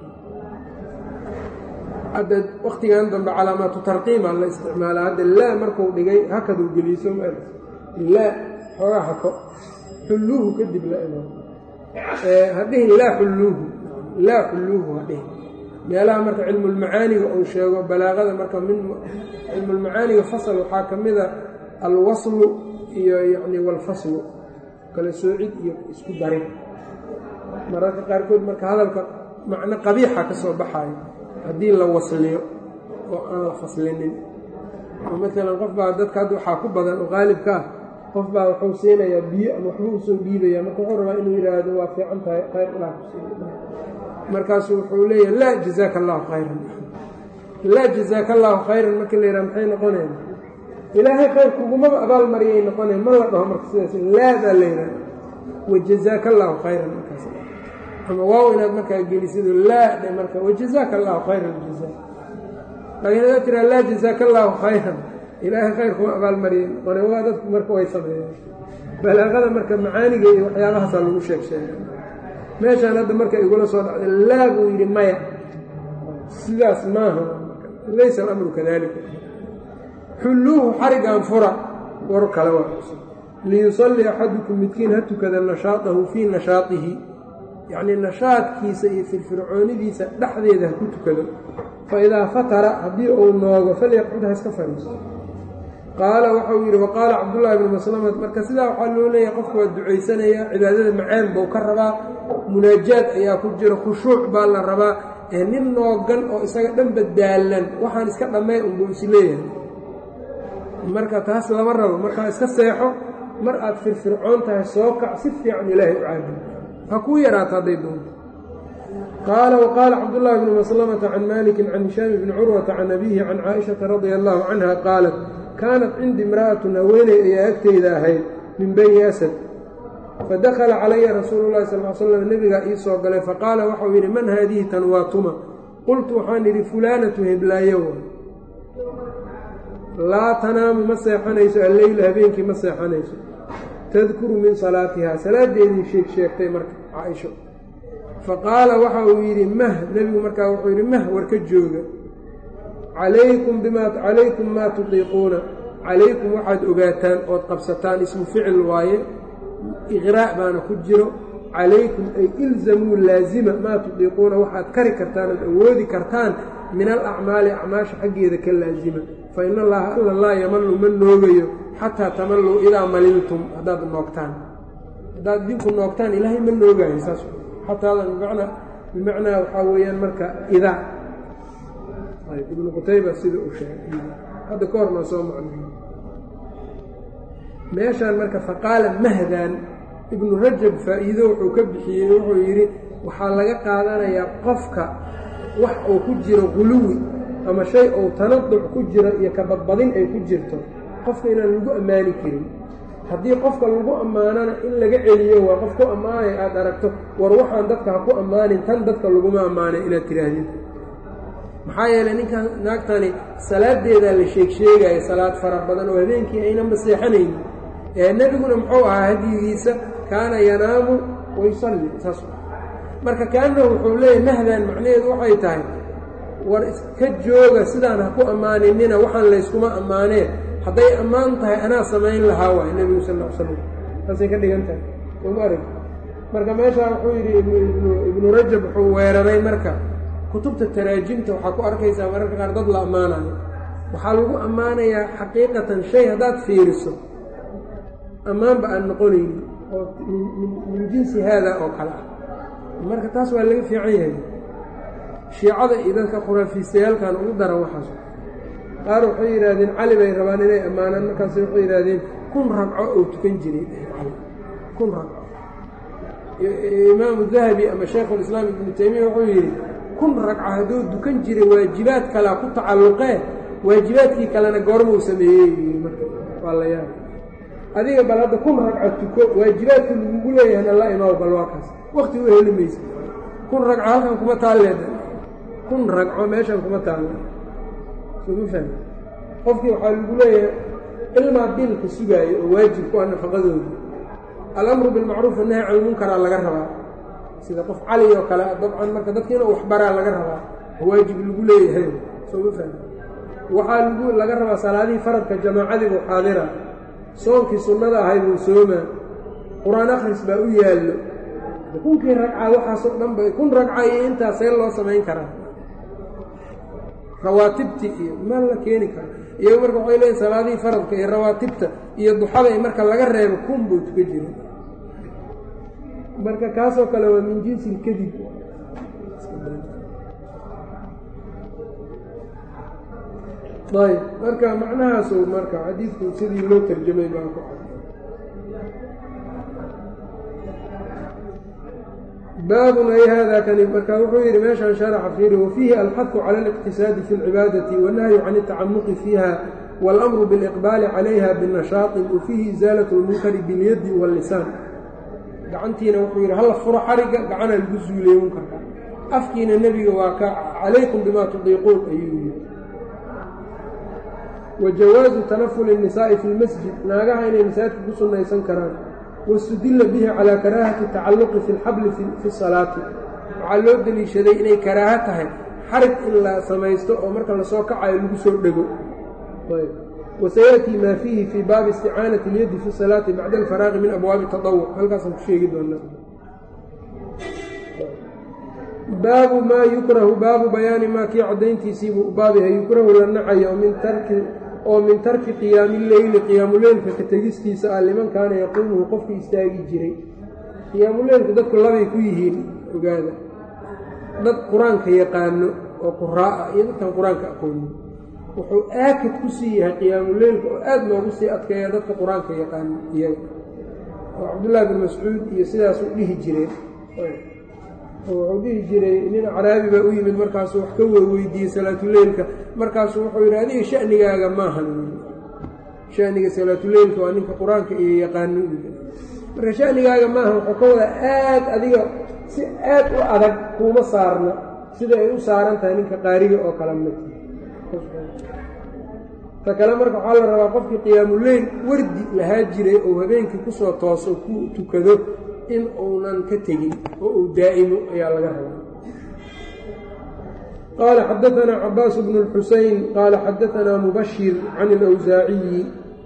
hadda waktigan dambe calaamaatu tarqiima la isticmaalaa hadda laa markuu dhigay hakaduu geliiso laa xoogaa hako xulluuhu kadib la imaado hadhihin laa xulluuhu laa xulluuhu hadhihin meelaha marka cilmulmacaaniga uu sheego balaaqada marka min cilmulmacaaniga fasl waxaa ka mida alwaslu iyo yani walfaslu kala soocid iyo isku darin mararka qaarkood marka hadalka macno qabiixa ka soo baxaayo haddii la wasliyo oo aan la faslinin oo maalan qof baa dadka hadda waxaa ku badan oo qaalibka ah qof baa wuxuu siinayaa biyo ama waxba usoo dhiibaya marka wuxuu rabaa inuu yidhaahdo waa fiican tahay khayr ilaah ku siiya markaasuu wuxuu leeyahay laa jazaaka allaahu khayran laa jazaaka allaahu khayran marka la yidhaha maxay noqonayan ilaahay khayr kugumaba abaal mariyay noqonayan ma la dhaho marka sidaas laa baa la yidhaha wajazaaka allaahu khayran markaas ama waaw inaad markaa gelisido laa dhe marka wajazaaka allaahu khayra aljaza laakiin hadaad tiraa laa jazaaka allaahu khayran ilaahay khayr kuma abaalmariyay noqone waa dadku marka way sameeyeen balaaqada marka macaaniga iyo waxyaabahaasaa lagu sheeg sheega meeshaan hadda marka igula soo dhacday laa buu yidhi maya sidaas maaha laysa alamru kadalika xulluuhu xarigan fura war kale waa liyusalli axadukum midkiin ha tukada nashaadahu fii nashaadihi yacnii nashaadkiisa iyo firfircoonidiisa dhexdeeda ha ku tukado fa idaa fatara haddii uu noogo falyaqcud ha iska fariiso qaala waxau yidhi waqaala cabdullaahi bnu maslamat marka sidaa waxaa loo leeyahay qofku waa ducaysanayaa cibaadada macaan buu ka rabaa munaajaad ayaa ku jira khushuuc baa la rabaa ee nin noogan oo isaga dhanba daallan waxaan iska dhammay unbuu is leeyahay marka taas lama rabo markaa iska seexo mar aad firfircoon tahay soo kac si fiican ilaahay u caabud ha kuu yaraato hadday doonto qaala waqaala cabdullaahi bnu maslamata can malikin can hishaami bni curwata can abiihi can caaishata radia allaahu canha qaalat kaanat cindi imra'atun haweeney ayaa agteyda ahayd min bani asad fadakhala calaya rasuulu llahi sal l slam nebigaa ii soo galay faqaala waxau yidhi man haadihi tan waa tuma qultu waxaan idhi fulaanatu heblaayo laa tanaamu ma seexanayso alleyla habeenkii ma seexanayso tadkuru min salaatihaa salaadeedii sheeg sheegtay marka caaisho fa qaala waxa uu yidhi mah nebigu markaa wuxuu yidhi mah war ka jooga calaykum bimaa calaykum maa tutiiquuna calaykum waxaad ogaataan ood qabsataan ismu ficil waaye iqraa' baana ku jiro calaykum ay ilzamuu laazima maa tudiiquuna waxaad kari kartaan ood awoodi kartaan min alacmaali acmaasha xaggeeda ka laazima fa in allaha alla laa yamallu ma noogayo xataa tamalluu idaa maliltum haddaad noogtaan haddaad idinku noogtaan ilaahay ma noogayo saas xataadan bimacnaa bimacnaa waxaa weeyaan marka idaa ibnu qutayba sida uu sheegay hadda ka hornaa soo macnay meeshaan marka faqaala mahdan ibnu rajab faa'iido wuxuu ka bixiyey wuxuu yidhi waxaa laga qaadanayaa qofka wax uu ku jiro guluwi ama shay uu tanaduc ku jiro iyo kabadbadin ay ku jirto qofka inaan lagu ammaani karin haddii qofka lagu ammaanana in laga celiyo waa qof ku ammaanay aada aragto war waxaan dadka ha ku ammaanin tan dadka laguma ammaanay inaad tidhaahdid maxaa yeelay ninkan naagtani salaadeedaa la sheeg sheegaya salaad fara badan oo habeenkii ayna maseexanaynin ee nebiguna muxuu ahaa hadyigiisa kaana yanaamu wayusalli saas marka kaanahu wuxuu leeyahy mahdan macnaheedu waxay tahay war iska jooga sidaan ha ku ammaaninina waxaan layskuma ammaanee hadday ammaan tahay anaa samayn lahaa waay nebigu sal l slam saasay ka dhigan tahay sooma arag marka meeshaa wuxuu yidhi ibnu rajab wuxuu weeraray marka kutubta taraajimta waxaa ku arkaysaa mararka qaar dad la ammaanayo waxaa lagu ammaanayaa xaqiiqatan shay haddaad fiiriso ammaanba aan noqonaynin oo min jinsi haada oo kale ah marka taas waa laga fiican yahay shiicada iyo dadka khuraafiistayaalkan ugu daran waxaas qaar waxay yidhaahdeen cali bay rabaan inay ammaanaan markaas waxay yidhaahdeen kun ragco oo tukan jiray kun ragco imaamu dahabi ama shaykhulislaam ibnu taymiya wuxuu yidhi kun ragco hadduu dukan jiray waajibaad kalea ku tacalluqee waajibaadkii kalena goormuu sameeyey marka waa la yaaba adiga bal hadda kun ragco tuko waajibaadka lagugu leeyahayna la imaaw bal waa kaas wakti u heli maysa kun ragco halkan kuma taalleeda kun ragco meeshan kuma taalle soma fahmi qofkii waxaa lagu leeyahay ilmaa dilka sugaayo oo waajib ku ah nafaqadooda alamru bilmacruuf annahy can lmunkaraa laga rabaa sida qof cali oo kale dabcan marka dadka inuu waxbaraa laga rabaa waajib lagu leeyahay sooma fahmi waxaa lagu laga rabaa salaadihii faradka jamaacadiibuu xaadira soonkii sunnada ahayd uu soomaa qur-aan akhris baa u yaallo kunkii ragca waxaasoo dhan ba kun ragca iyo intaas see loo samayn karaa rawaatibti iyo ma la keeni karo iyago marka waxay leeyiin salaadihii faradka iyo rawaatibta iyo duxada i marka laga reebo kun buu tuka jira marka kaasoo kale waa min jinsi ilkadib ayb marka macnahaasu marka xadiidku sidii loo tarjamay baa ku baabun ay hada kani marka wuxuu yidhi meeshaan sharaxa fiiri wafiihi alxahu cala اliqtisaadi fi اlcibaadati wannahyu can اtacamuqi fiiha wاlamru biاliqbaali calayha binashaaطi wafiihi isaalaة اlmunkari biاlyadi wاllisaan gacantiina wuxuu yidhi halla furo xariga gacana lagu zuuliye munkarka afkiina nebiga waa ka calaykum bima tudiiquun ayuu yidhi wa jawaazu tanafuli الnisaa'i fi اlmasjid naagaha inay masaajidka ku sunnaysan karaan wastudilla bihi calaa karaahati tacaluqi fi lxabli fi salaati waxaa loo deliishaday inay karaaho tahay xarig in la samaysto oo marka lasoo kacayo lagu soo dhego wasayaأtii maa fiihi fii baabi isticaanati اlyaddi fi salaati bacda alfaraaqi min abwaabi taطawuc halkaasaan ku sheegi doonaa baabu maa yukrahu baabu bayaani maa kii caddayntiisiibuu baabiha yukrahu la nacayo min tarki oo min tarki qiyaami leyli qiyaamuleylka ka tegistiisa ah liman kaana yaquumuhu qofkii istaagi jiray qiyaamuleylku dadku labay ku yihiin ogaada dad qur-aanka yaqaano oo quraa'a iyo dadkan qur-aanka aqoonin wuxuu aakid ku sii yahay qiyaamuleylka oo aada loogu sii adkeeya dadka qur-aanka yaqaano iyaga oo cabdullaahi bin mascuud iyo sidaasuu dhihi jireen wuxuu dhihi jiray nin caraabi baa u yimid markaasuu wax ka weydiiyey salaatuleylka markaasuu wuxuu yidhi adiga shanigaaga maahan shaniga salaatuleylka waa ninka qur-aanka iyo yaqaano marka shanigaaga maahan wuxuu ka wadaa aad adiga si aad u adag kuuma saarna sida ay u saaran tahay ninka qaariga oo kale mid ta kale marka waxaa la rabaa qofkii qiyaamuleyl wardi lahaa jiray oo habeenkii kusoo tooso ku tukado in uunan ka tegin oo uu daa'imo ayaa laga rabaa qaala xadaanaa cabaas bnu اlxuseyn qaala xadaanaa mubashir can اlawsaaciyi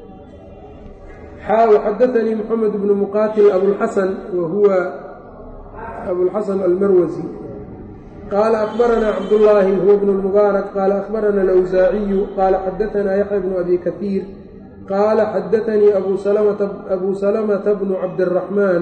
xaa xadaanii moxamed bnu muqaatil abulxasan wa huwa abulxasan almarwasi qaala akbaranaa cabdullaahi huwa bnu lmubaarak qaala akbarana alawsaaciyu qaala xadaanaa yaxya bnu abi katiir qaala xadaanii abu salamata bnu cabdiraxmaan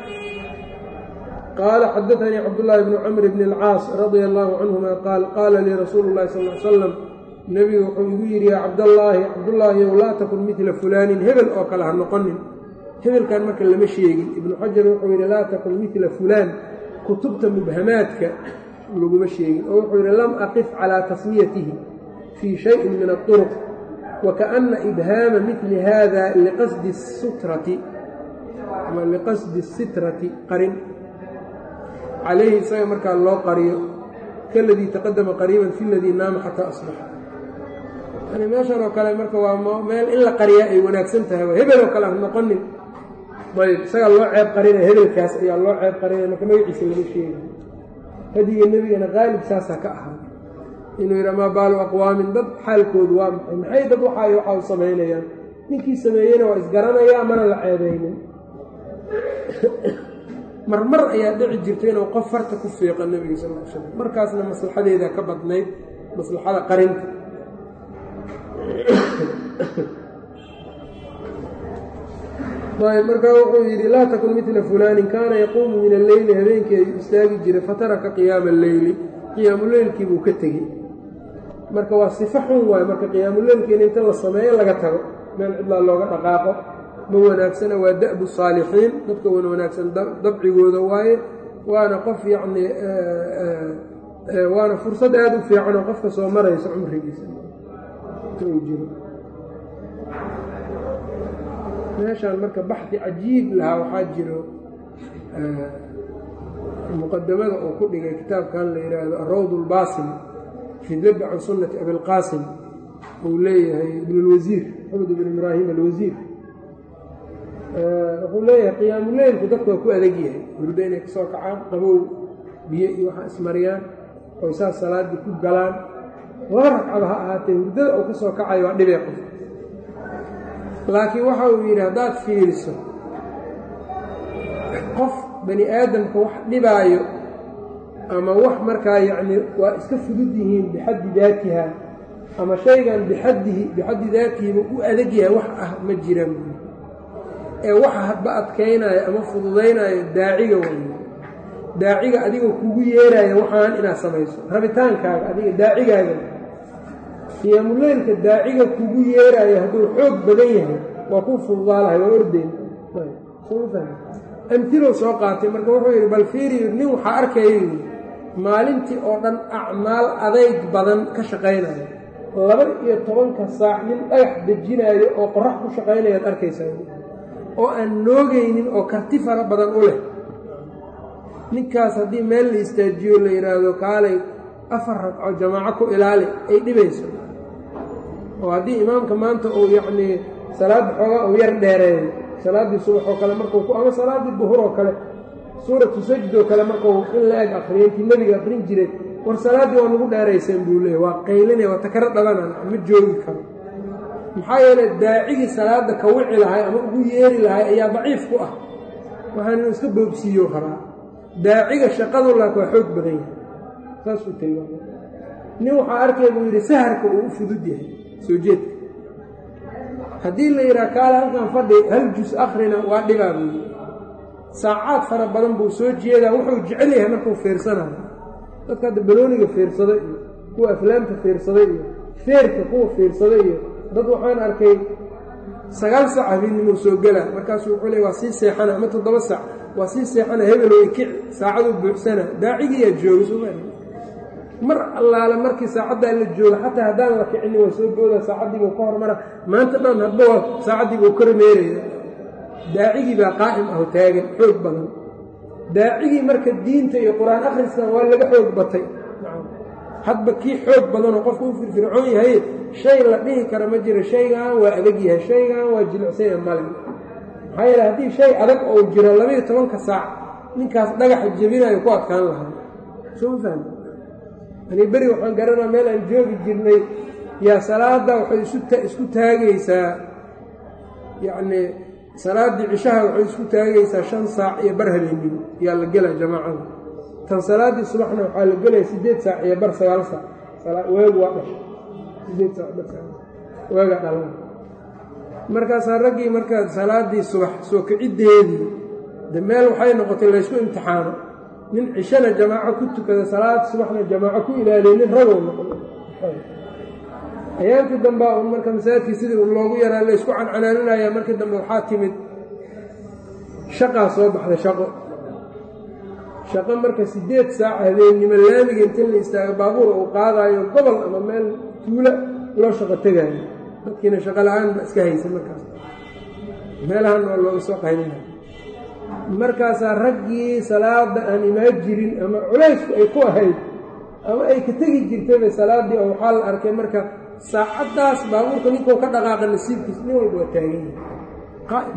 qaala xadaanii cabdullaahi bnu camr bni alcaas radia allaahu canhuma qaal qaala lii rasuulu llahi sal l salam nebigu wuxuu igu yidhi yaa cabdallaahi cabdullaahi ow laa takun midla fulaanin hebel oo kale ha noqonin hebelkan marka lama sheegin ibnu xajar wuxuu yidhi laa takun midla fulaan kutubta mubhamaadka laguma sheegin oo wuxuu yidhi lam aqif calaa tasmiyatihi fii shayin min aطuruq wakaana ibhaama midli hada liqasdi sutrati ama liqasdi sitrati qarin calayhi isaga markaa loo qariyo kaladii taqadama qariiban fi ladii naama xataa asbaxa yani meeshan oo kale marka waa meel in la qariyaa ay wanaagsan tahay waa hebel oo kale ha noqonin ayb isagaa loo ceeb qarinaya hebelkaas ayaa loo ceeb qarinaya marka magaciisa laga sheegay hadiga nebigana qaalib saasaa ka ahaa inuu yidhi amaa baalu aqwaamin dad xaalkoodu waa maxay maxay dad waxay waxa u samaynayaan ninkii sameeyeyna waa isgaranayaa mana la ceebaynin marmar ayaa dhici jirta inuu qof farta ku fiiqa nebiga sal l slam markaasna maslaxadeeda ka badnayd maslaxada qarinta markaa wuxuu yidhi laa takun midla fulaanin kaana yaquumu min alleyli habeenkii ayuu istaagi jiray fataraka qiyaama alleyli qiyaamuleylkii buu ka tegey marka waa sifo xun waayo marka qiyaamuleylkii in inta la sameeyo laga tago meel cidlaa looga dhaqaaqo ma wanaagsana waa da'bu saalixiin dadka wan wanaagsan dabcigooda waaye waana qof yacnii waana fursad aada u fiican oo qofka soo marayso cumrigiisa inta uu jiro meeshaan marka baxdi cajiib lahaa waxaa jiro muqadamada uu ku dhigay kitaabkan la yidhaahdo arawd اlbaasim fii dabi can sunnati abilqaasim uu leeyahay ibn اlwasiir maxamed ibn ibraahim alwasiir wuxuu leeyahay qiyaamuleylku dadku waa ku adag yahay hurdo inay kasoo kacaan qabow biyo iyo waxaa ismariyaan oy saas salaaddii ku galaan laba ragcaba ha ahaatee hurdada uu ka soo kacayo waa dhibee qof laakiin waxa uu yidhi haddaad fiiriso qof bani aadamka wax dhibaayo ama wax markaa yacni waa iska fudud yihiin bixaddi daatiha ama shaygan bixaddihi bixaddi daatihiba u adag yahay wax ah ma jiraan ee waxa hadba adkaynaayo ama fududaynaayo daaciga way daaciga adiga kugu yeeraayo waxaan inaad samayso rabitaankaaga adiga daacigaaga qiyaamuleylka daaciga kugu yeeraayo hadduu xoog badan yahay waa kuu fududaalahay waa ordeyn amtilow soo qaatay marka wuxuu yidhi bal fiiriyo nin waxaa arkaya yidhi maalintii oo dhan acmaal adayg badan ka shaqaynayo laba iyo tobanka saac nin dhagax dejinaayo oo qorax ku shaqaynayaad arkaysaa oo aan noogaynin oo karti fara badan u leh ninkaas haddii meel la istaajiyo la yidhaahdo kaalay afar ragco jamaaco ku ilaali ay dhibayso oo haddii imaamka maanta uu yacnii salaadda xoogaa uu yar dheereeyo salaaddii subax oo kale markuu ku ama salaaddii duhur oo kale suuratu sajd oo kale markuu in la eg akriyo intii nebiga akrin jiray war salaaddii waa nagu dheerayseen buu leeyay waa qaylinaya waa takaro dhabanan ma joogi karo maxaa yeelay daacigii salaadda ka wici lahay ama ugu yeeri lahay ayaa daciif ku ah waxaan inuu iska boobsiiyo rabaa daaciga shaqadu laak waa xoog badan yahay saasuu tilmaamay nin waxaa arkay buu yidhi saharka uu u fudud yahay soo jeedka haddii la yidhaha kaale halkan fadhi hal jus akhrina waa dhibaa buu yidhi saacaad fara badan buu soo jeedaa wuxuu jecel yahay markuu fiirsanayo dadka hadda balooniga fiirsada iyo kuwa aflaamta fiirsada iyo feerka kuwa fiirsada iyo dad waxaan arkay sagaal sac habeennimuu soo gelaa markaasuu wuxuu leey waa sii seexana ama toddoba sac waa sii seexana hebeloo kic saacaduu buuxsana daacigiiyaa jooga soo maa mar allaale markii saacaddaa la jooga xataa haddaan la kicinin waa soo booda saacaddiibuu ka hormara maanta dhan hadba waa saacaddiibuu ka rameeraya daacigii baa qaa'im aho taagan xoog badan daacigii marka diinta iyo qur-aan akhriskan waa laga xoog batay hadba kii xoog badanoo qofku u firfircoon yahay shay la dhihi kara ma jiro shaygan waa adag yahay shaygan waa jilicsanya male maxaa yeele haddii shay adag oo jiro labaiyo tobanka saac ninkaas dhagaxa jebinayo ku adkaan lahaa soo ma fahmi ani beri waxaan garanaa meel aan joogi jirnay yaa salaadda waxay isku taagaysaa yacnii salaaddii cishaha waxay isku taagaysaa shan saac iyo bar habeenimo yaa la gelaa jamaacada tan salaaddii subaxna waxaa la gelaya siddeed saac iyo bar sagaal saac waagu waa dhasha sideed saac bar sagaal waagaa dhalan markaasaa raggii markaa salaaddii subax soo kiciddeedii de meel waxay noqotay laysku imtixaano nin cishana jamaaco ku tukada salaad subaxna jamaaco ku ilaaliya nin ragow noqdo ayaantii dambea un marka masaajidkii sidii un loogu yaraa laysku cancanaaninaya markii dambe waxaa timid shaqaa soo baxday shaqo shaqo marka siddeed saac habeennimo laamiga inta la istaago baabuur uu qaadaayo gobol ama meel tuulo loo shaqo tegaayo dadkiina shaqo la-aan ba iska haysa markaas meelahan oo looga soo qaynina markaasaa raggii salaada aan imaan jirin ama culaysku ay ku ahayd ama ay ka tegi jirtayba salaaddii oo waxaa la arkay marka saacaddaas baabuurka ninkuu ka dhaqaaqa nasiibkiis nin walba waa taagan yahay qaa'im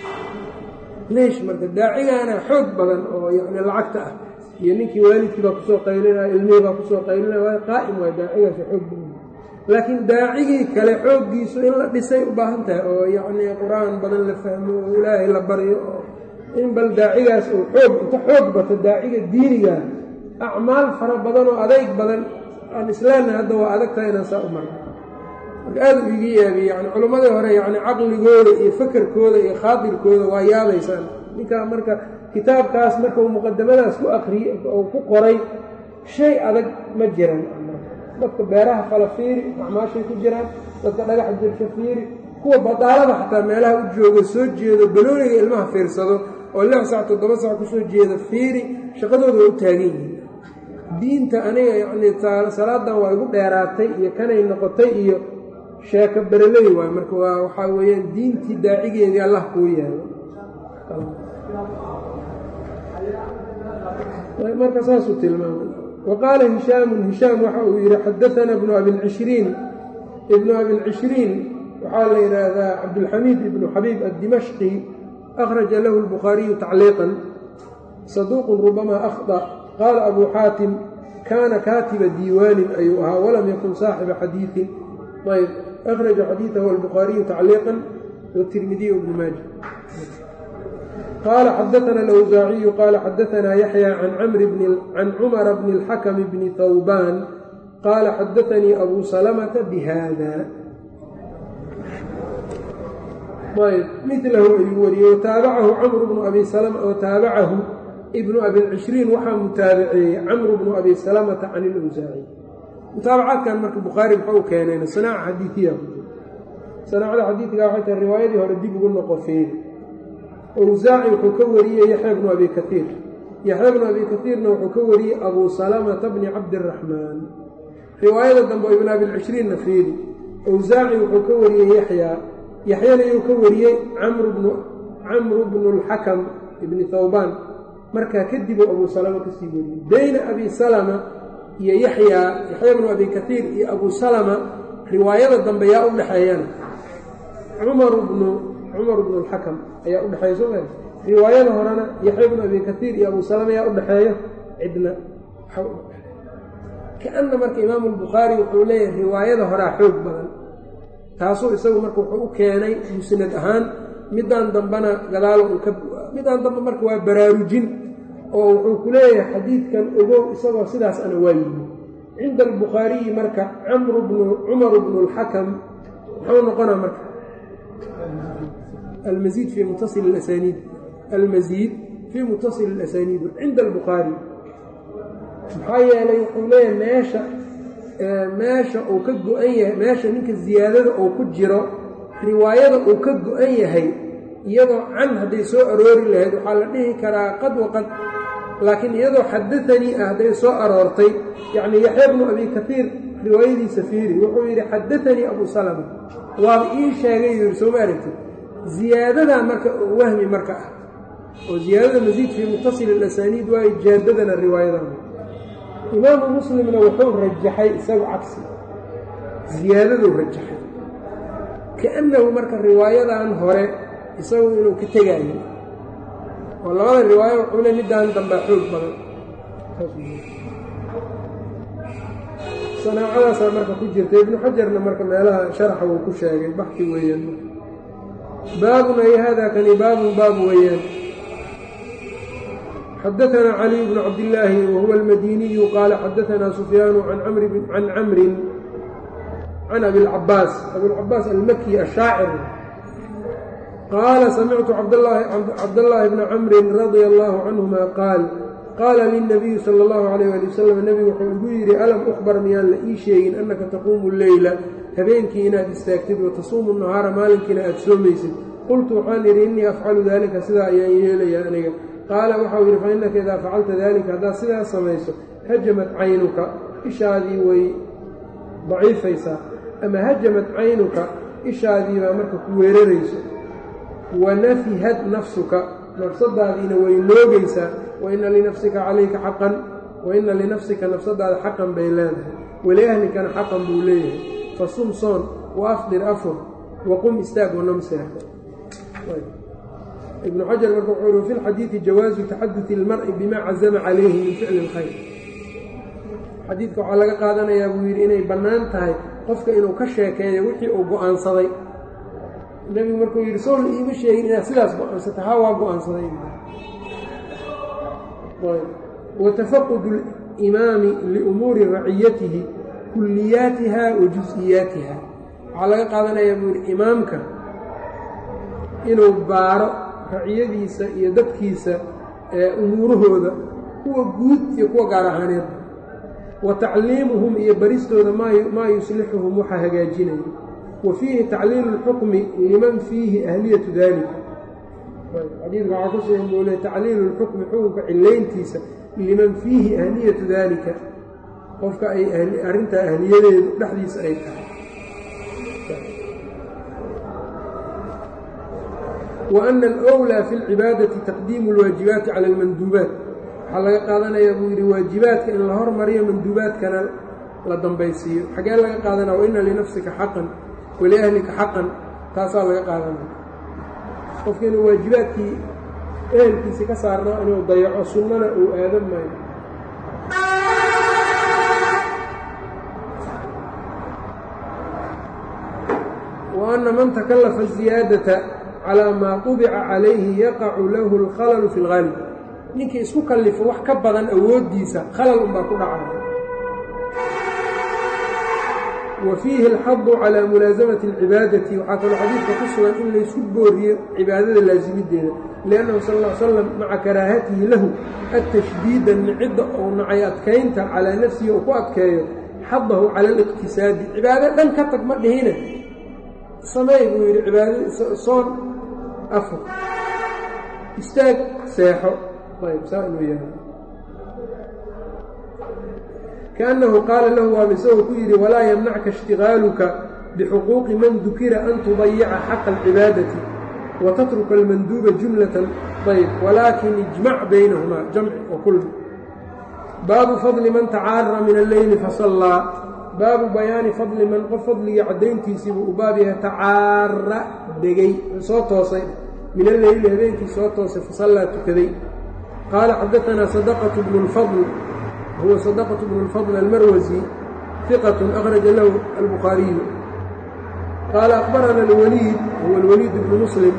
leesh marka daacigaana xoog badan oo yacni lacagta ah iyo ninkii waalidkii baa kusoo qaylinaya ilmihii baa kusoo qaylinaya waa qaa'im waay daacigaasi xoog badan laakiin daacigii kale xooggiisu in la dhisay u baahan tahay oo yacnii qur-aan badan la fahmo oo ilaahay la baryo oo in bal daacigaas uu xoog inta xoog bato daaciga diiniga acmaal fara badan oo adayg badan aan islaamna hadda waa adag tahay inaan saa u marno marka aada u iga yaabiye yani culammadii hore yacni caqligooda iyo fakerkooda iyo khaadirkooda waa yaabaysaan ninkaa marka kitaabkaas marka uu muqadamadaas ku akriye oo ku qoray shay adag ma jiran dadka beeraha fala fiiri acmaashay ku jiraan dadka dhagaxa jirsha fiiri kuwa badaalada xataa meelaha u jooga soo jeedo balooniga ilmaha fiirsado oo lix sac toddoba sac kusoo jeeda fiiri shaqadooda waa u taagan yihiin diinta aniga yacnii salaadan waa igu dheeraatay iyo kanay noqotay iyo sheeko bereley waay marka waa waxaa weeyaan diintii daacigeedii allah kuu yaalo marka saasuu tilmaamay wa qaala hishaamun hishaam waxa uu yidhi xadaana ibnu abilcishriin ibnu abilcishriin waxaa la yidhaahdaa cabdulxamiid ibnu xabiib addimashqi akhraja lahu albukhaariyu tacliiqan saduuqun rubamaa akhda qaala abuu xaatim kaana kaatiba diiwaanin ayuu ahaa walam yakun saaxiba xadiiin ayb akhraja xadiidahu albukhaariyu tacliiqan wtirmidiy bnu maaja qaala xadaana alawsaaciyu qaala xadaanaa yaxya can cumara bni اlxakmi bni hawbaan qaala xadaanii abuu salamata bihada ayb milahu ayuu wariyey wataabacahu camru bnu abi salama wataabacahu ibnu abilcishriin waxaa mutaabaceeyey camru bnu abi salamata can ilawsaaci mutaabacaadkan marka bukhaari muxuu keeneen sanaaca xadiiiya ku jira sanaacada xadiidka waxay tahay riwaayadii hore dib ugu noqo feeri awsaaci wuxuu ka wariyey yaxya bnu abi kaiir yaxya bnu abi kaiirna wuxuu ka wariyey abuu salamata bni cabdiraxmaan riwaayada dambe oo ibnu abilcishriinna feeri awsaaci wuxuu ka wariyey yaxyaa yaxyana yuu ka wariyey camru bnu اlxakam ibni hawbaan markaa kadibuu abuu salama kasii wariyey bayna abi salama iyo yaxyaa yaxya bnu abi kaiir iyo abuu salama riwaayada dambe yaa u dhexeeyana cumar bnu cumar bnu اlxakam ayaa udhexeeya soo maa riwaayada horena yaxya bnu abi kaiir iyo abuu salama yaa udhexeeya cidna kaana marka imaamu lbukhaari wuxuu leeyahay riwaayada horaa xoog badan taasuu isagu marka wuxuu u keenay musnad ahaan midaan dambena gadaalo uu ka midaan dambe marka waa baraarujin oo wuxuu ku leeyahay xadiidkan ogow isagoo sidaas ana waa yimi cinda albukhaariyi marka camru bnu cumaru bnu اlxakam muxuu noqonaa marka almaiid fii muttasil اlasaniid almasiid fii muttasil اlasaniid cinda albukhaari maxaa yeelay wuxuu leeyahay meesha meesha uu ka go-an yahay meesha ninka ziyaadada uu ku jiro riwaayada uu ka go-an yahay iyadoo can hadday soo aroori lahayd waxaa la dhihi karaa qad waqad laakiin iyadoo xadaanii ah hadday soo aroortay yacnii yaxya bnu abi kaiir riwaayadiisa fiiri wuxuu yidhi xadaanii abuu salama waaba ii sheegay yuu yidhi sooma aragtid ziyaadadaa marka wahmi marka ah oo ziyaadada masiid fii muttasil alasaniid waayo jaadadana riwaayadan imaamu muslimna wuxuu rajaxay isagu cagsi ziyaadaduu rajaxay kaannahu marka riwaayadan hore isagu inuu ka tegaayo oo labada riwaayo wuxuu le midaan dambaa xoog badan sanaacadaasaa marka ku jirta ibnu xajarna marka meelaha sharaxa wuu ku sheegay baxi weeyaan baabun ay hada kani baabun baab weeyaan xadaثna caliي bn cabdillaahi wahuwa almadiniyu qaala xadaثna sufyaanu can camrin can abiاlcabaas abiاlcabaas almaki ashaacir qaala samictu cabdاllaahi bna camrin radia allahu canهuma qaal qaala lilnabiyi sala allahu calayh ali wasalam nebigu wuxuu igu yidhi alam ukhbar miyaan la ii sheegin annaka taquumu leyla habeenkii inaad istaagtid wa tasuumu nahaara maalinkiina aad soomaysid qultu waxaan idhi innii afcalu daalika sidaa ayaan yeelayaa aniga qaala waxau yidhi fa innaka idaa facalta daalika haddaad sidaas samayso hajamat caynuka ishaadii way daciifaysaa ama hajamat caynuka ishaadii baa marka ku weerarayso wa nafihad nafsuka nafsadaadiina way noogaysaa waina linafsika calayka xaqan waina linafsika nafsadaada xaqan bay leedahay waliahlikana xaqan buu leeyahay fasum soon wa afdir afur waqum istaag wanam seexo ibnu xajar marka wuxuu yihi fi lxadiidi jawaazu taxaduti ilmari bima cazama calayhi min ficli اlkhayr xadiidka waxaa laga qaadanayaa buu yidhi inay bannaan tahay qofka inuu ka sheekeeyo wixii uu go-aansaday nebigu markuu yidhi soo la iima sheegin inaad sidaas go-aansata haa waa go-aansaday watafaqud اlimaami liumuuri raciyatihi kulliyaatiha wa jus-iyaatiha waxaa laga qaadanayaa buu yidhi imaamka inuu baaro raciyadiisa iyo dadkiisa ee umuurahooda kuwa guud iyo kuwa gaar ahaaneed wa tacliimuhum iyo baristooda maa yuslixuhum waxa hagaajinaya wa fiihi tacliilu اlxukmi liman fiihi ahliyatu dalika xadiidka waxaa ku sugan buu le tacliilu lxukmi xukunka cilayntiisa liman fiihi ahliyatu daalika qofka ay arrintaa ahliyadeedu dhexdiisa ay tahay wa ana alwlaa fi lcibaadati taqdiimu lwaajibaati cala almanduubaat waxaa laga qaadanayaa buu yidhi waajibaadka in la hormariyo manduubaadkana la dambaysiiyo xagee laga qaadanaya wa ina linafsika xaqan waliahlika xaqan taasaa laga qaadanaya qofka inuu waajibaadkii ehelkiisi ka saarnaa inuu dayaco sunnana uu aadan maayo wa anna man takallafa ziyaadata calaa maa qubica calayhi yaqacu lahu alkhalalu fi lgaalib ninkii isku kallifo wax ka badan awooddiisa khalal unbaa ku dhacaya wa fiihi alxadu calaa mulaasamati alcibaadati waxaa kaloo xadiidka ku sugan in laysku booriyo cibaadada laasimideeda liannahu sal ll ly slam maca karaahatihi lahu atashdiida nicidda ou nacay adkaynta calaa nafsihi uu ku adkeeyo xadahu cala aliqtisaadi cibaado dhan ka tag ma dhihine sameey buu yidhi cibaada soon afur istaag seexo ayb saa inuu yahay kaannahu qaala lahu waaba isagoo ku yidhi walaa yamnacka ishtigaaluka bixuquuqi man dukira an tudayica xaqa alcibaadati wa tatruka almanduuba jumlatan ayb walaakin ijmac baynahumaa jamci wa kulmi baabu fadli man tacaara min alleyli fasallaa baabu bayaani fadli man qof fadligii caddayntiisiibuu u baab yahay tacaara degay soo toosay min alleyli habeenkii soo toosay fasallaa tukaday qaala xadaanaa sadaqatu bnu lfadl huwa sadaqatu bnu lfadl almarwasi hiqatun akhraja lahu albukhaariyu qaala akbarana alwaliid huwa alwaliid bnu muslim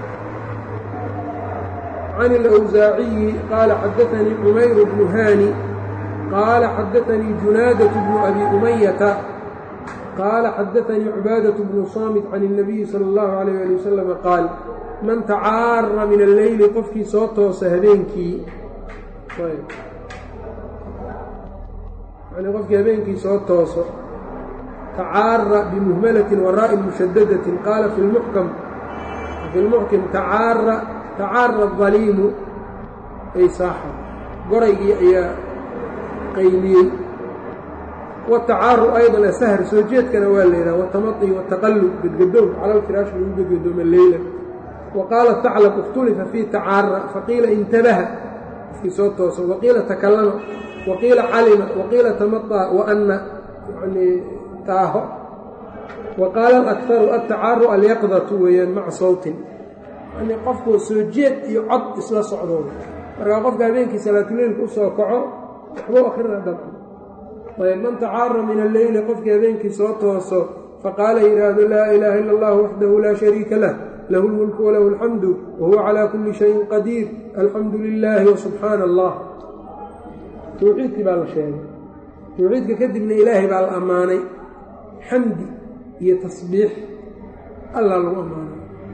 can alawsaaciyi qaala xadaanii cumayru bnu haani qaala xadaanii junaadaة bnu abi umayata qaala xadaanii cubaadaة bnu saamit can الnabiyi salى اllahu عalayh ali wasalam qaal man tacaara min alleyli qofkii soo toosa habeenkii yani qofkii habeenkii soo tooso tacaara bimuhmalatin waraa'i mushadadatin qaala fi lmuxkam fi lmuxkim tacaara tacaara adaliimu ay saaxa goraygii ayaa qayliyey watacaaru aydan asahar soo jeedkana waa laydhaha watamai wataqallub gedgadow cala lfiraash lagu gedgadooma leyla wa qaala taclab ikhtulifa fii tacaara faqiila intabaha qofkii soo tooso waqiila takallama waqiila calima waqiila tamaطa waana yani taaho wa qaala alakharu altacaaru alyaqdatu weeyaan maca sawtin yani qofku soo jeed iyo cod isla socdo markaa qofka habeenkii salaatuleylka usoo kaco waxbuu akhrina dabcan ayb man tacaara min alleyli qofkii habeenkii soo tooso faqaala yidhaahdo laa ilaaha ila allah waxdahu laa shariika lah lahu lmulku walahu alxamdu wahuwa calaa kulli shayin qadiir alxamdu lilaahi wasubxaana allah towxiidkii baa la sheegay towxiidka kadibna ilaahay baa la ammaanay xamdi iyo tasbiix allah lagu ammaanay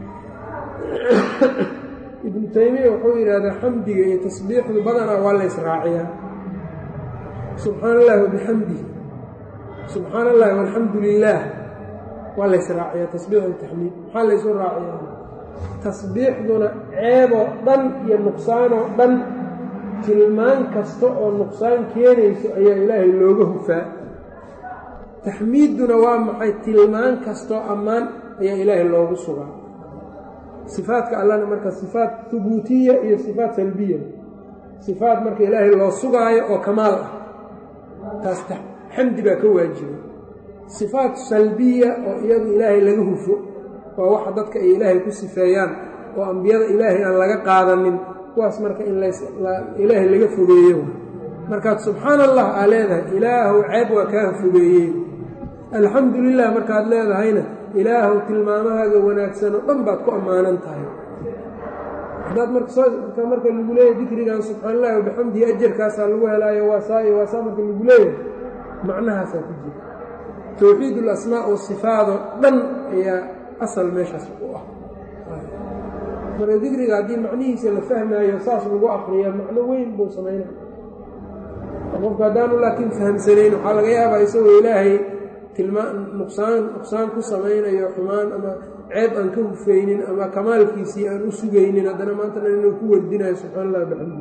ibnu taymiya wuxuu yidhaahdaa xamdiga iyo tasbiixdu badanaa waa la ysraaciyaa subxaana allahi wabixamdihi subxaana allahi walxamdu lilaah waa la ysraaciyaa tasbiix iyo taxmiid maxaa laysu raaciyaa tasbiixduna ceeboo dhan iyo nuqsaanoo dhan tilmaan kasta oo nuqsaan keenayso ayaa ilaahay looga hufaa taxmiidduna waa maxay tilmaan kastoo ammaan ayaa ilaahay loogu sugaa sifaadka allana marka sifaat hubuutiya iyo sifaat salbiya sifaat marka ilaahay loo sugaayo oo kamaal ah taas xamdi baa ka waajibay sifaat salbiya oo iyadu ilaahay laga hufo waa waxa dadka ay ilaahay ku sifeeyaan oo ambiyada ilaahay aan laga qaadanin kuwaas marka in ilaahay laga fogeeyo markaad subxaana allah aa leedahay ilaahow ceeb waa kaa fogeeyey alxamdu lilah markaad leedahayna ilaahow tilmaamahaaga wanaagsan oo dhan baad ku ammaanan tahay haddaad marka marka lagu leeyahay dikrigan subxaana allahi wabixamdihi ajarkaasaa lagu helaayo waasaa iyo waasaa marka lagu leeyahay macnahaasaa ku jira towxiid ulasmaa oo sifaadoo dhan ayaa asal meeshaas u ah marka dikriga haddii macnihiisa la fahmaayo saas lagu akriya macno weyn buu samaynaya qofku haddaanu laakiin fahamsanayn waxaa laga yaabaa isagoo ilaahay tilmaa nuqsaan nuqsaan ku samaynayo xumaan ama ceeb aan ka hufaynin ama kamaalkiisii aan u sugaynin haddana maantana inuu ku wardinayo subxana allah bixamdi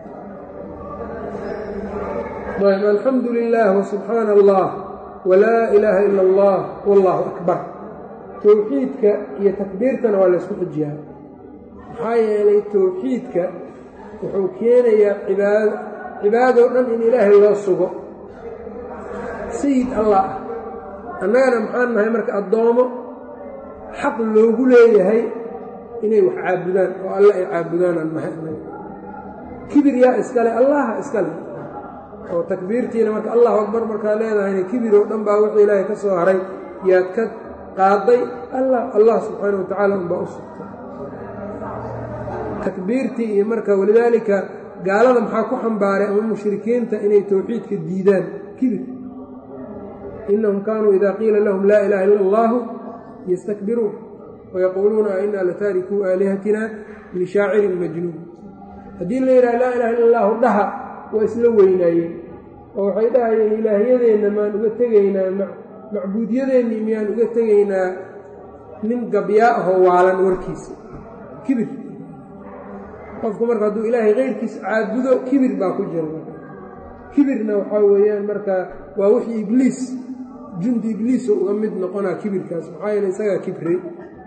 ayb alxamdu lilah wsubxaana allah walaa ilaaha ila allah wallaahu akbar towxiidka iyo takbiirtana waa laysku xujiyaa maxaa yeelay towxiidka wuxuu keenayaa cibaado cibaadoo dhan in ilaahay loo sugo sayid allah ah annagana maxaan nahay marka addoomo xaq loogu leeyahay inay wax caabudaan oo alle ay caabudaanaan nahay annaga kibir yaa iskale allaha iskale oo takbiirtiina marka allahu akbar markaa leedahayna kibir oo dhan baa wixii ilaahay ka soo haray yaad ka qaaday allah allah subxaana wa tacaala unbaa u sugtay takbiirtii iyo marka walidaalika gaalada maxaa ku xambaaray ama mushrikiinta inay towxiidka diidaan kibir inahum kaanuu ida qiila lahum laa ilaha ila allahu yastakbiruun wayaquuluuna a inaa lataarikuu aalihatina lishaacirin majnuun haddii la yidhaha laa ilaha illa allahu dhaha waa isla weynaayeen oo waxay dhahayeen ilaahyadeenna maan uga tegaynaa macbuudyadeenni miyaan uga tegaynaa nin gabyaa ahoo waalan warkiisa kibir qofku marka hadduu ilaahay keyrkiisa caabudo kibir baa ku jira kibirna waxaa weeyaan marka waa wixii ibliis jundi ibliisoo uga mid noqonaa kibirkaas maxaa yeele isagaa kibray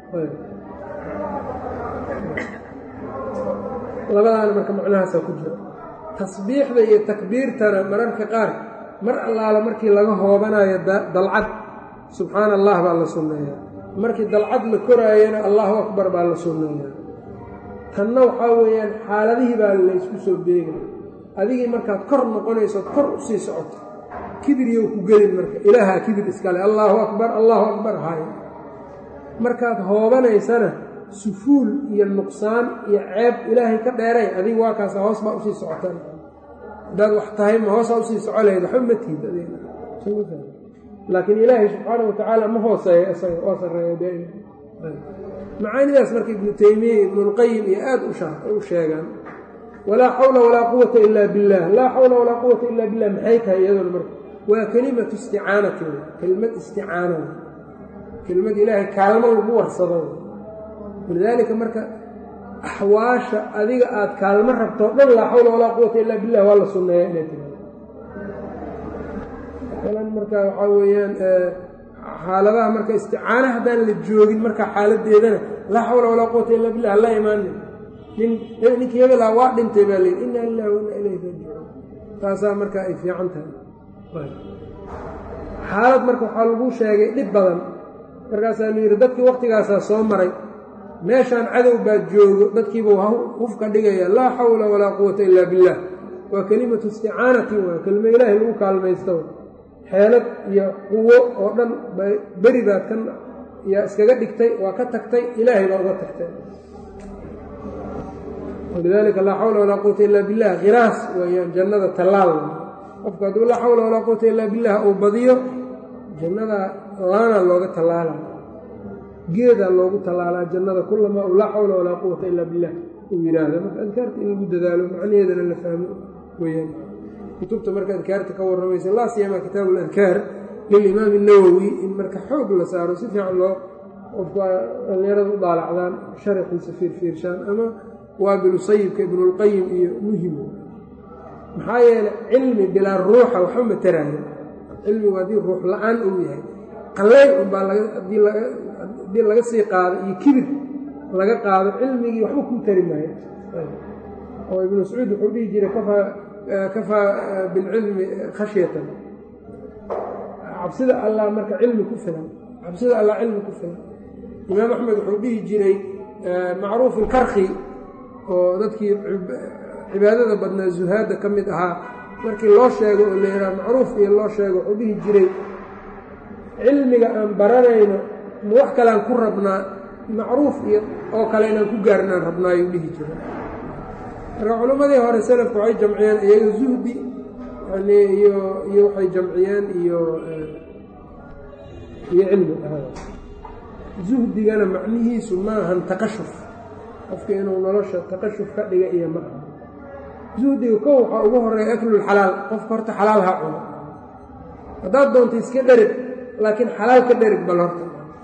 labadaana marka macnahaasaa ku jira tasbiixda iyo takbiirtana mararka qaar mar allaala markii laga hoobanayo dalcad subxaana allah baa la sunneeyaa markii dalcad la koraayana allahu akbar baa la sunneeyaa tanna waxaa weeyaan xaaladihii baa laysku soo beegay adigii markaad kor noqonaysood kor u sii socoto kibiryow ku gelin marka ilaahaa kibir iskale allaahu akbar allaahu akbar hay markaad hoobanaysana sufuul iyo nuqsaan iyo ceeb ilaahay ka dheeray adiga waa kaasa hoos baa usii socotaan haddaad wax tahay ma hoosaa usii soco lahayd waxba ma tiid laakiin ilaahay subxaana wa tacaala ma hooseeya isaga oo sarreeya daa'ima macaanidaas marka ibnu teymiya ibnulqayim iyo aad u sheegaan walaa xawla walaa quwata ila billah laa xawla walaa quwata ila billah maxay tahay iyaduna marka waa kelimatu isticaanati kelimad isticaana kelimad ilaahay kaalmo lagu warsado walidaalika marka axwaasha adiga aad kaalmo rabtoo dhan laa xawla walaa quwata ila billah waa la sunneeya inay tiraado masalan marka waxaa weeyaan xaaladaha marka isticaana haddaan la joogin marka xaaladeedana laa xawla walaa quwata illa billah hala imaanin nin ninkii hebelaa waa dhintay baa layidhi inna lilahi wa inna ilayhi raajicuun taasaa marka ay fiican tahay xaalad marka waxaa lagu sheegay dhib badan markaasaa la yidhi dadkii waktigaasaa soo maray meeshaan cadow baa joogo dadkiiba hufka dhigaya laa xawla walaa quwata ilaa billaah waa kelimatu isticaanatin waa kelimo ilaahay lagu kaalmaysto xeelad iyo quwo oo dhan beri baad ka yaa iskaga dhigtay waa ka tagtay ilaahay baa uga tagtay walidaalika laa xawla walaa quwata ilaa billah khiraas weeyaan jannada tallaal qofku hadduu laa xawla walaa quwata ilaa billah uu badiyo jannada laana looga tallaala geedaa loogu tallaalaa jannada kulamaa u laa xawla walaa quwata ilaa billah uu yidhaahda marka adkaarta in lagu dadaalo macnaheedana la fahmo weyaan kutubta marka adkaarta ka warramaysa laa siyamaa kitaabu ladkaar lilimaam الnawowi in marka xoog la saaro si fiican loo qofku dhallinyarada u daalacdaan sharaxiisa fiirfiirshaan ama waabilu sayibka ibnulqayim iyo muhim maxaa yeelay cilmi bilaa ruuxa waxba mataraayo cilmigu haddii ruux la-aan uu yahay qallayl unbaa haddii laga sii qaado iyo kibir laga qaado cilmigii waxba kuu tari maayo oo ibnu mascuud wuxuu dhihi jiray kafaa bilcilmi khashyatan cabsida allah marka cilmi ku filan cabsida allah cilmi ku filan imaam axmed wuxuu dhihi jiray macruuf ilkarki oo dadkii cibaadada badnaa zuhaadda ka mid ahaa markii loo sheego oo la yidhaha macruuf iyo loo sheego wuxuu dhihi jiray cilmiga aan baranayno ma wax kalean ku rabnaa macruuf iyo oo kale inaan ku gaarnaan rabnaa ayuu dhihi jiray marka culimmadii hore salafku waxay jamciyeen iyaga zuhdi yani iyo iyo waxay jamciyeen iyo iyo cilmi zuhdigana macnihiisu ma ahan taqashuf qofka inuu nolosha taqashuf ka dhiga iyo ma aha zuhdiga kow waxaa ugu horeeya aklulxalaal qofka horta xalaal ha cuno haddaad doonta iska dherig laakiin xalaal ka dherig bal horta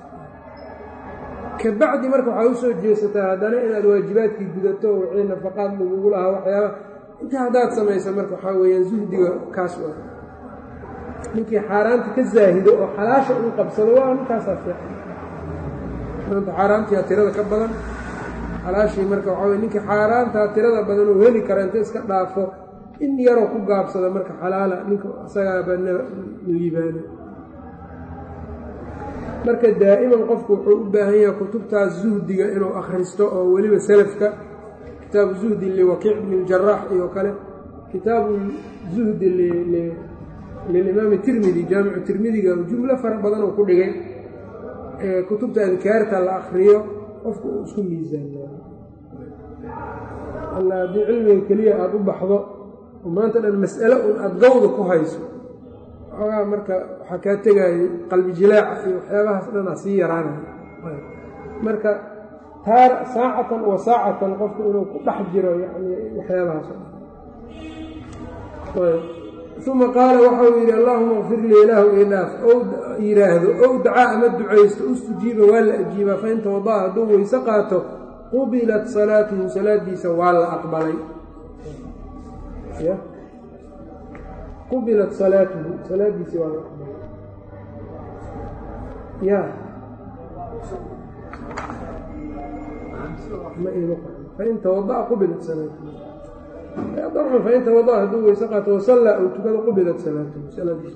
kabacdi marka waxaa u soo jeesataa haddana inaad waajibaadkii gudato wixii nafaqaad lagugu lahaa waxyaaba inta haddaad samaysa marka waxaa weeyaan zuhdiga kaas waa ninkii xaaraanta ka zaahido oo xalaasha uu qabsado waa ninkaasaa fiican maanta xaaraantiyaa tirada ka badan xalaashii marka waxaa weye ninkii xaaraantaa tirada badan uu heli kara inta iska dhaafo in yaroo ku gaabsada marka xalaala ninka isagaaba liibaana marka daa'iman qofku wuxuu u baahan yahay kutubtaas zuhdiga inuu akhristo oo weliba salafka kitaabu zuhdi liwakiic bni اljaraax iyo kale kitaabu zuhdi lilimaami tirmidi jaamicu tirmidiga jumlo fara badan oo ku dhigay kutubta adkaarta la akriyo qofku uu isku miisaanaa alla haddii cilmiga keliya aada u baxdo oo maanta dhan mas'alo un aada gawda ku hayso xoogaa marka waxaa kaa tegaayo qalbi jilaaca iyo waxyaabahaas dhanaa sii yaraanaya marka taar saacatan wa saacatan qofku inuu ku dhex jiro yani waxyaabahaas uma qaala waxa uu yidhi allaahuma kfir lii ilaahu idhaaf ou yidhaahdo ow dacaa ama ducaysto ustujiiba waa la ajiibaa fain tawada'a hadduu weyse qaato qubilat salaatuhu salaadiisa waa la aqbalay qubilat salaatuhu salaadiisi waa la aqbalay ya fain tawada'a qubilat salaatuhu dabcan fain tawada'a hadduu weyse qaato wasallaa ou tukado qubilat salaatuhu salaadiisa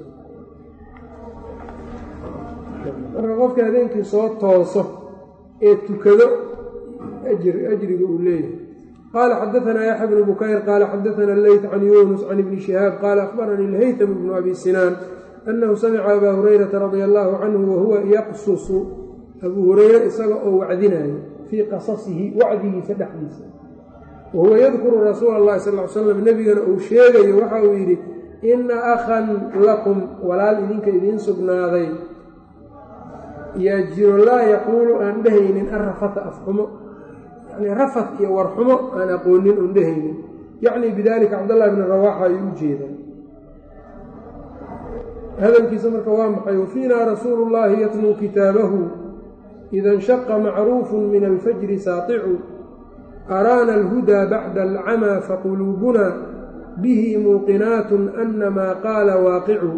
marka qofka habeenkii soo tooso ee tukado ajriga uu leeyahay qaala xadaanaa yaxya bnu bukayr qaala xadaana leyt can yuunus can ibni shihaab qaala akhbaranii lhaytam bnu abi sinaan annahu samica abaa hurayrata radia allaahu canhu wahuwa yaqsusu abuu hureyre isaga oo wacdinayo fii qasasihi wacdigiisa dhexdiisa wahuwa yadkuru rasuula allahi sal l slam nebigana uu sheegayo waxa uu yidhi inna akhan lakum walaal idinka idiin sugnaaday yaa jiro laa yaquulu aan dhehaynin arrafata afxumo yani rafat iyo warxumo aan aqoonin oon dhehaynin yacni bidalika cabdاllahi bni rawaaxa ayuu u jeedaa hadalkiisa marka waa maxay wafiina rasuulu اllahi yatluu kitaabahu ida اnshaqa macruufu min alfajri saaicu araana alhudaa bacda alcamaa faquluubuna bihi muuqinaat anamaa qaala waaqicu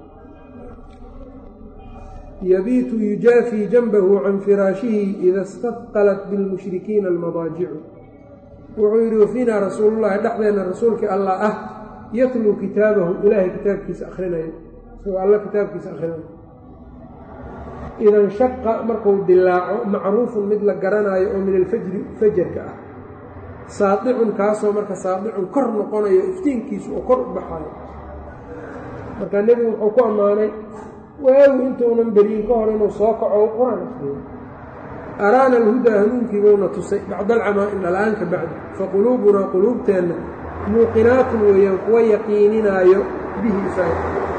yabiitu yujaafii janbahu can firaashihi ida istafqalat bilmushrikiina almadaajicu wuxuu yidhi wafiinaa rasuulullahi dhexdeenna rasuulkii allah ah yatluu kitaabahu ilaahay kitaabkiisa akhrinayo isagoo alla kitaabkiisa akhrinayo idan shaqa markuu dilaaco macruufun mid la garanaayo oo min alfajri fajarka ah saadicun kaasoo marka saadicun kor noqonayo iftiinkiisu oo kor u baxayo marka nebigu wuxuu ku ammaanay waagu intuunan beriyin ka hor inuu soo kaco u qur-aan akriyo araana alhudaa hanuunkiibuuna tusay bacda alcamaa indhala-aanka bacdi faquluubunaa quluubteenna muuqinaatun weeyaan kuwa yaqiininaayo bihi isaga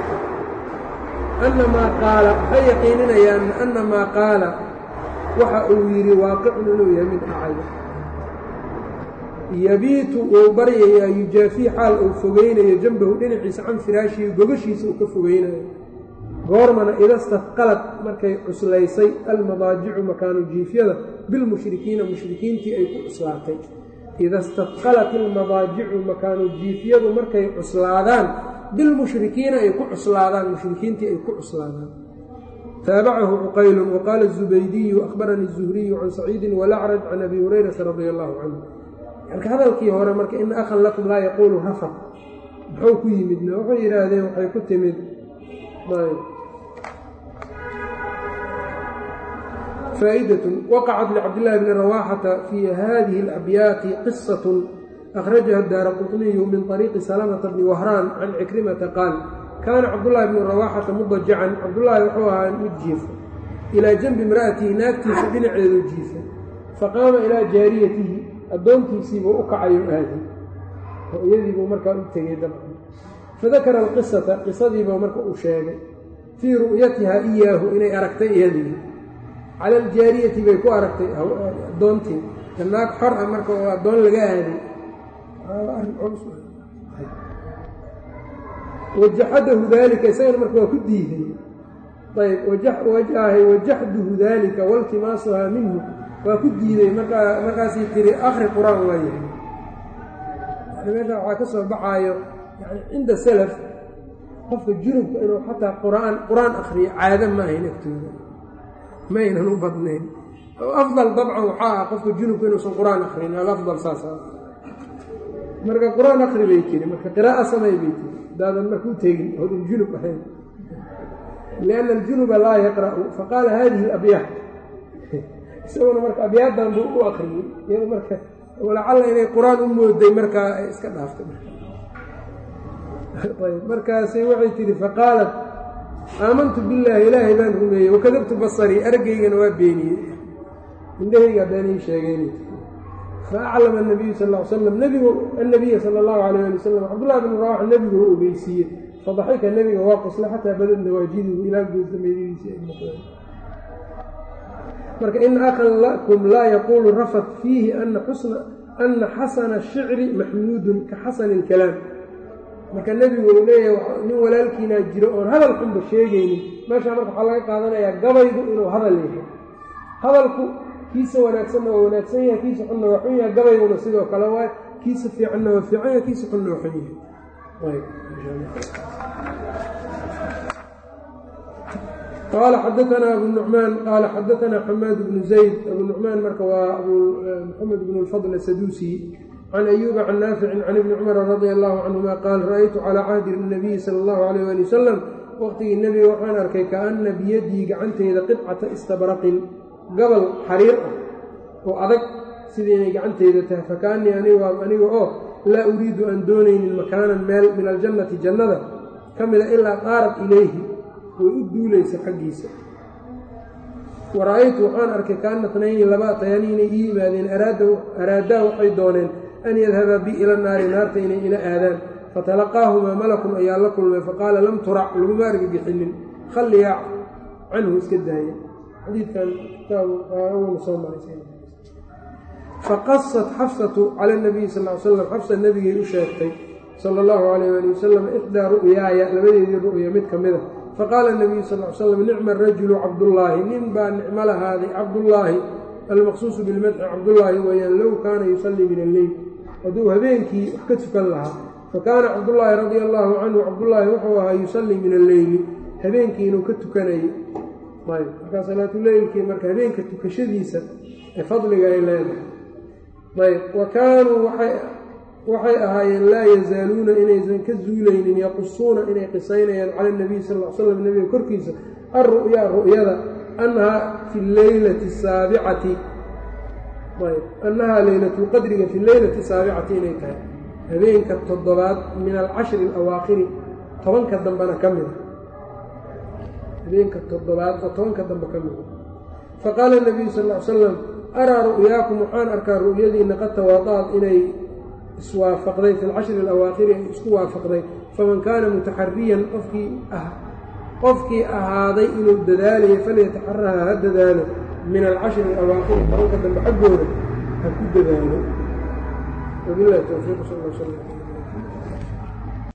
ana maa qaala waxay yaqiininayaan ana maa qaala waxa uu yidhi waaqicun inuu yahay mid dhacay yabiitu wuu baryayaa yujaafii xaal uu fogeynayo jambahu dhinaciisa can firaashihi gogashiisa uu ka fogeynayo goormana idastafqalad markay cuslaysay almadaajicu makaanu jiifyada bilmushrikiina mushrikiintii ay ku cuslaatay ida stafqalat almadaajicu makaanu jiifyadu markay cuslaadaan bilmushrikiina ay ku cuslaadaan mushrikiintii ay ku cuslaadaan taabacahu cuqaylun waqaala الzubaydiyu akhbaranii الzuhriyu can saciidin walacraj can abi hurayrata radi allahu canhu marka hadalkii hore marka ina akhan lakum laa yaquulu rafaq muxuu ku yimidna waxay yidhaahdeen waxay ku timid faa'idaة waqacat licabdillaahi bni rawaaxata fii hadihi اlabyaati qisaة akhrajaha daara quطniyu min طariiqi salamata bni wahraan can cikrimata qaal kaana cabdullaahi bnu rawaaxata mudajacan cabdullaahi wuxuu ahaa mid jiifa ilaa janbi imra'atihi naagtiisa dhinaceedu jiifa faqaama ilaa jaariyatihi addoontiisiibuu u kacayo aadi oo iyadiibuu markaa u tegey dabcan fadakara alqisata qisadiibuu marka uu sheegay fii ru'yatihaa iyaahu inay aragtay iyadii cala aljaariyati bay ku aragtay addoontii naag xor ah marka oo addoon laga aaday wajaxadahu daalika isagana marka waa ku diiday ayb wajahay wajaxduhu daalika waltimaasuhaa minhu waa ku diiday markaa markaasay tiri akri qur-aan waa yahay yani meesha waxaa ka soo baxaayo yani cinda salaf qofka junubka inuu xataa quraan qur-aan akriyo caado ma ahayn agtooda ma aynan u badnayn afdal dabcan waxaa ah qofka junubka inuusan qur-aan akrin alafdal saasa marka qur-aan akri bay tiri marka qiraa'a samay bay tiri hadaadan marka u tegin hodin junub ahayn lianna aljunuba laa yaqra'u faqaala hadihi alabyaat isaguna marka abyaadan buu u akriyey iyado marka walacalla inay qur-aan u mooday markaa ay iska dhaaftay ayb markaasi waxay tihi faqaalat aamantu billaahi ilaahay baan rumeeyey wakadabtu basarii argaygana waa beeniyey indhahaygaa beenay sheegeen faaclama anabiyu sal l slam nebigu annabiya sala allahu alayh ali wasalam cabdullahi bn rawaxa nebigu u ogeysiiyey fadaxika nebiga waa qosla xataa badad nawaajiduhu ilaa goosdameydadiisii ay noqdeen marka in akhan lakum laa yaquulu rafat fiihi ana xasana shicri maxmuudun ka xasani ilkalaam marka nebigu uu leeyahay nin walaalkiinaa jiro oon hadal xunba sheegaynin meeshaa marka waxaa laga qaadanayaa gabaygu inuu hadal yahay hadalku kiisa wanaagsanna waa wanaagsan yahay kiisa xunna waa xun yahay gabayguna sidoo kale waay kiisa fiicanna waa fiican yahay kiisa xunna waa xun yahay qaala xadaanaa abu nucmaan qaala xadaanaa xamaad bnu zayd abu nucmaan marka waa abu maxamed bnu lfadl asaduusi can ayuuba can naaficin can ibni cumara radia allahu canhuma qaal ra'aytu calaa cahdi nabiyi sala allahu alayh ali wasalam waqtigii nebiga waxaan arkay kaana biyadii gacanteyda qidcata istabraqin gabal xariir ah oo adag sidii inay gacanteyda tahay fakaanii aniga oo laa uriidu aan doonaynin makaanan meel min aljannati jannada ka mida ilaa qaarat ilayhi way u duulaysa xaggiisa wa ra'aytu waxaan arkay kaana tnayni laba atayani inay ii yimaadeen araadaa waxay dooneen an yadhabaa bi ila naari naarta inay ila aadaan fatalaqaahumaa malakun ayaa la kulmay faqaala lam turac laguma argagixinin khalliyaa canhu iska daaya xadiidkan kitaabna soo maray faqasat xafsatu cala nabiyi sal l slam xafsa nebigay u sheegtay sala allahu calayh ali wasalam ixdaa ru'yaaya labadeedii ru'ya mid ka mid a faqaala nabiyu sal l slam nicma rajulu cabdullaahi nin baa nicmo lahaaday cabdullaahi almaqsuusu bilmadxi cabdullaahi weeyaan low kaana yusallii min alleyl hadduu habeenkii wax ka tukan lahaa fakaana cabdullaahi radia allaahu canhu cabdullaahi wuxuu ahaa yusallii min alleyli habeenkii inuu ka tukanayay ayb markaa salaatuleylkii marka habeenka tukashadiisa ee fadliga ay leedahay ayb wa kaanuu waxay waxay ahaayeen laa yazaaluuna inaysan ka zuulaynin yaqusuuna inay qisaynayaan cala nabiy sal l slam nebiga korkiisa alru'yaa ru'yada annahaa fi leylati saabicati annahaa leylatulqadriga fi leylati saabicati inay tahay habeenka toddobaad min alcashri alawaakhiri tobanka dambena ka mida habeenka toddobaad oo tobanka dambe ka mida faqaala nabiyu sal l salam araa ru'yaakum waxaan arkaa ru'yadiina qad tawaada'ad inay iswaafaqday fi lcashri alawaakhiri ay isku waafaqday faman kaana mutaxariyan qofkii ah qofkii ahaaday inuu dadaalayo falyataxaraha ha dadaalo min alcashri alawaakhiri tobanka dambe xaggooda ha ku dadaalo wabilahi towfiiq sal l slam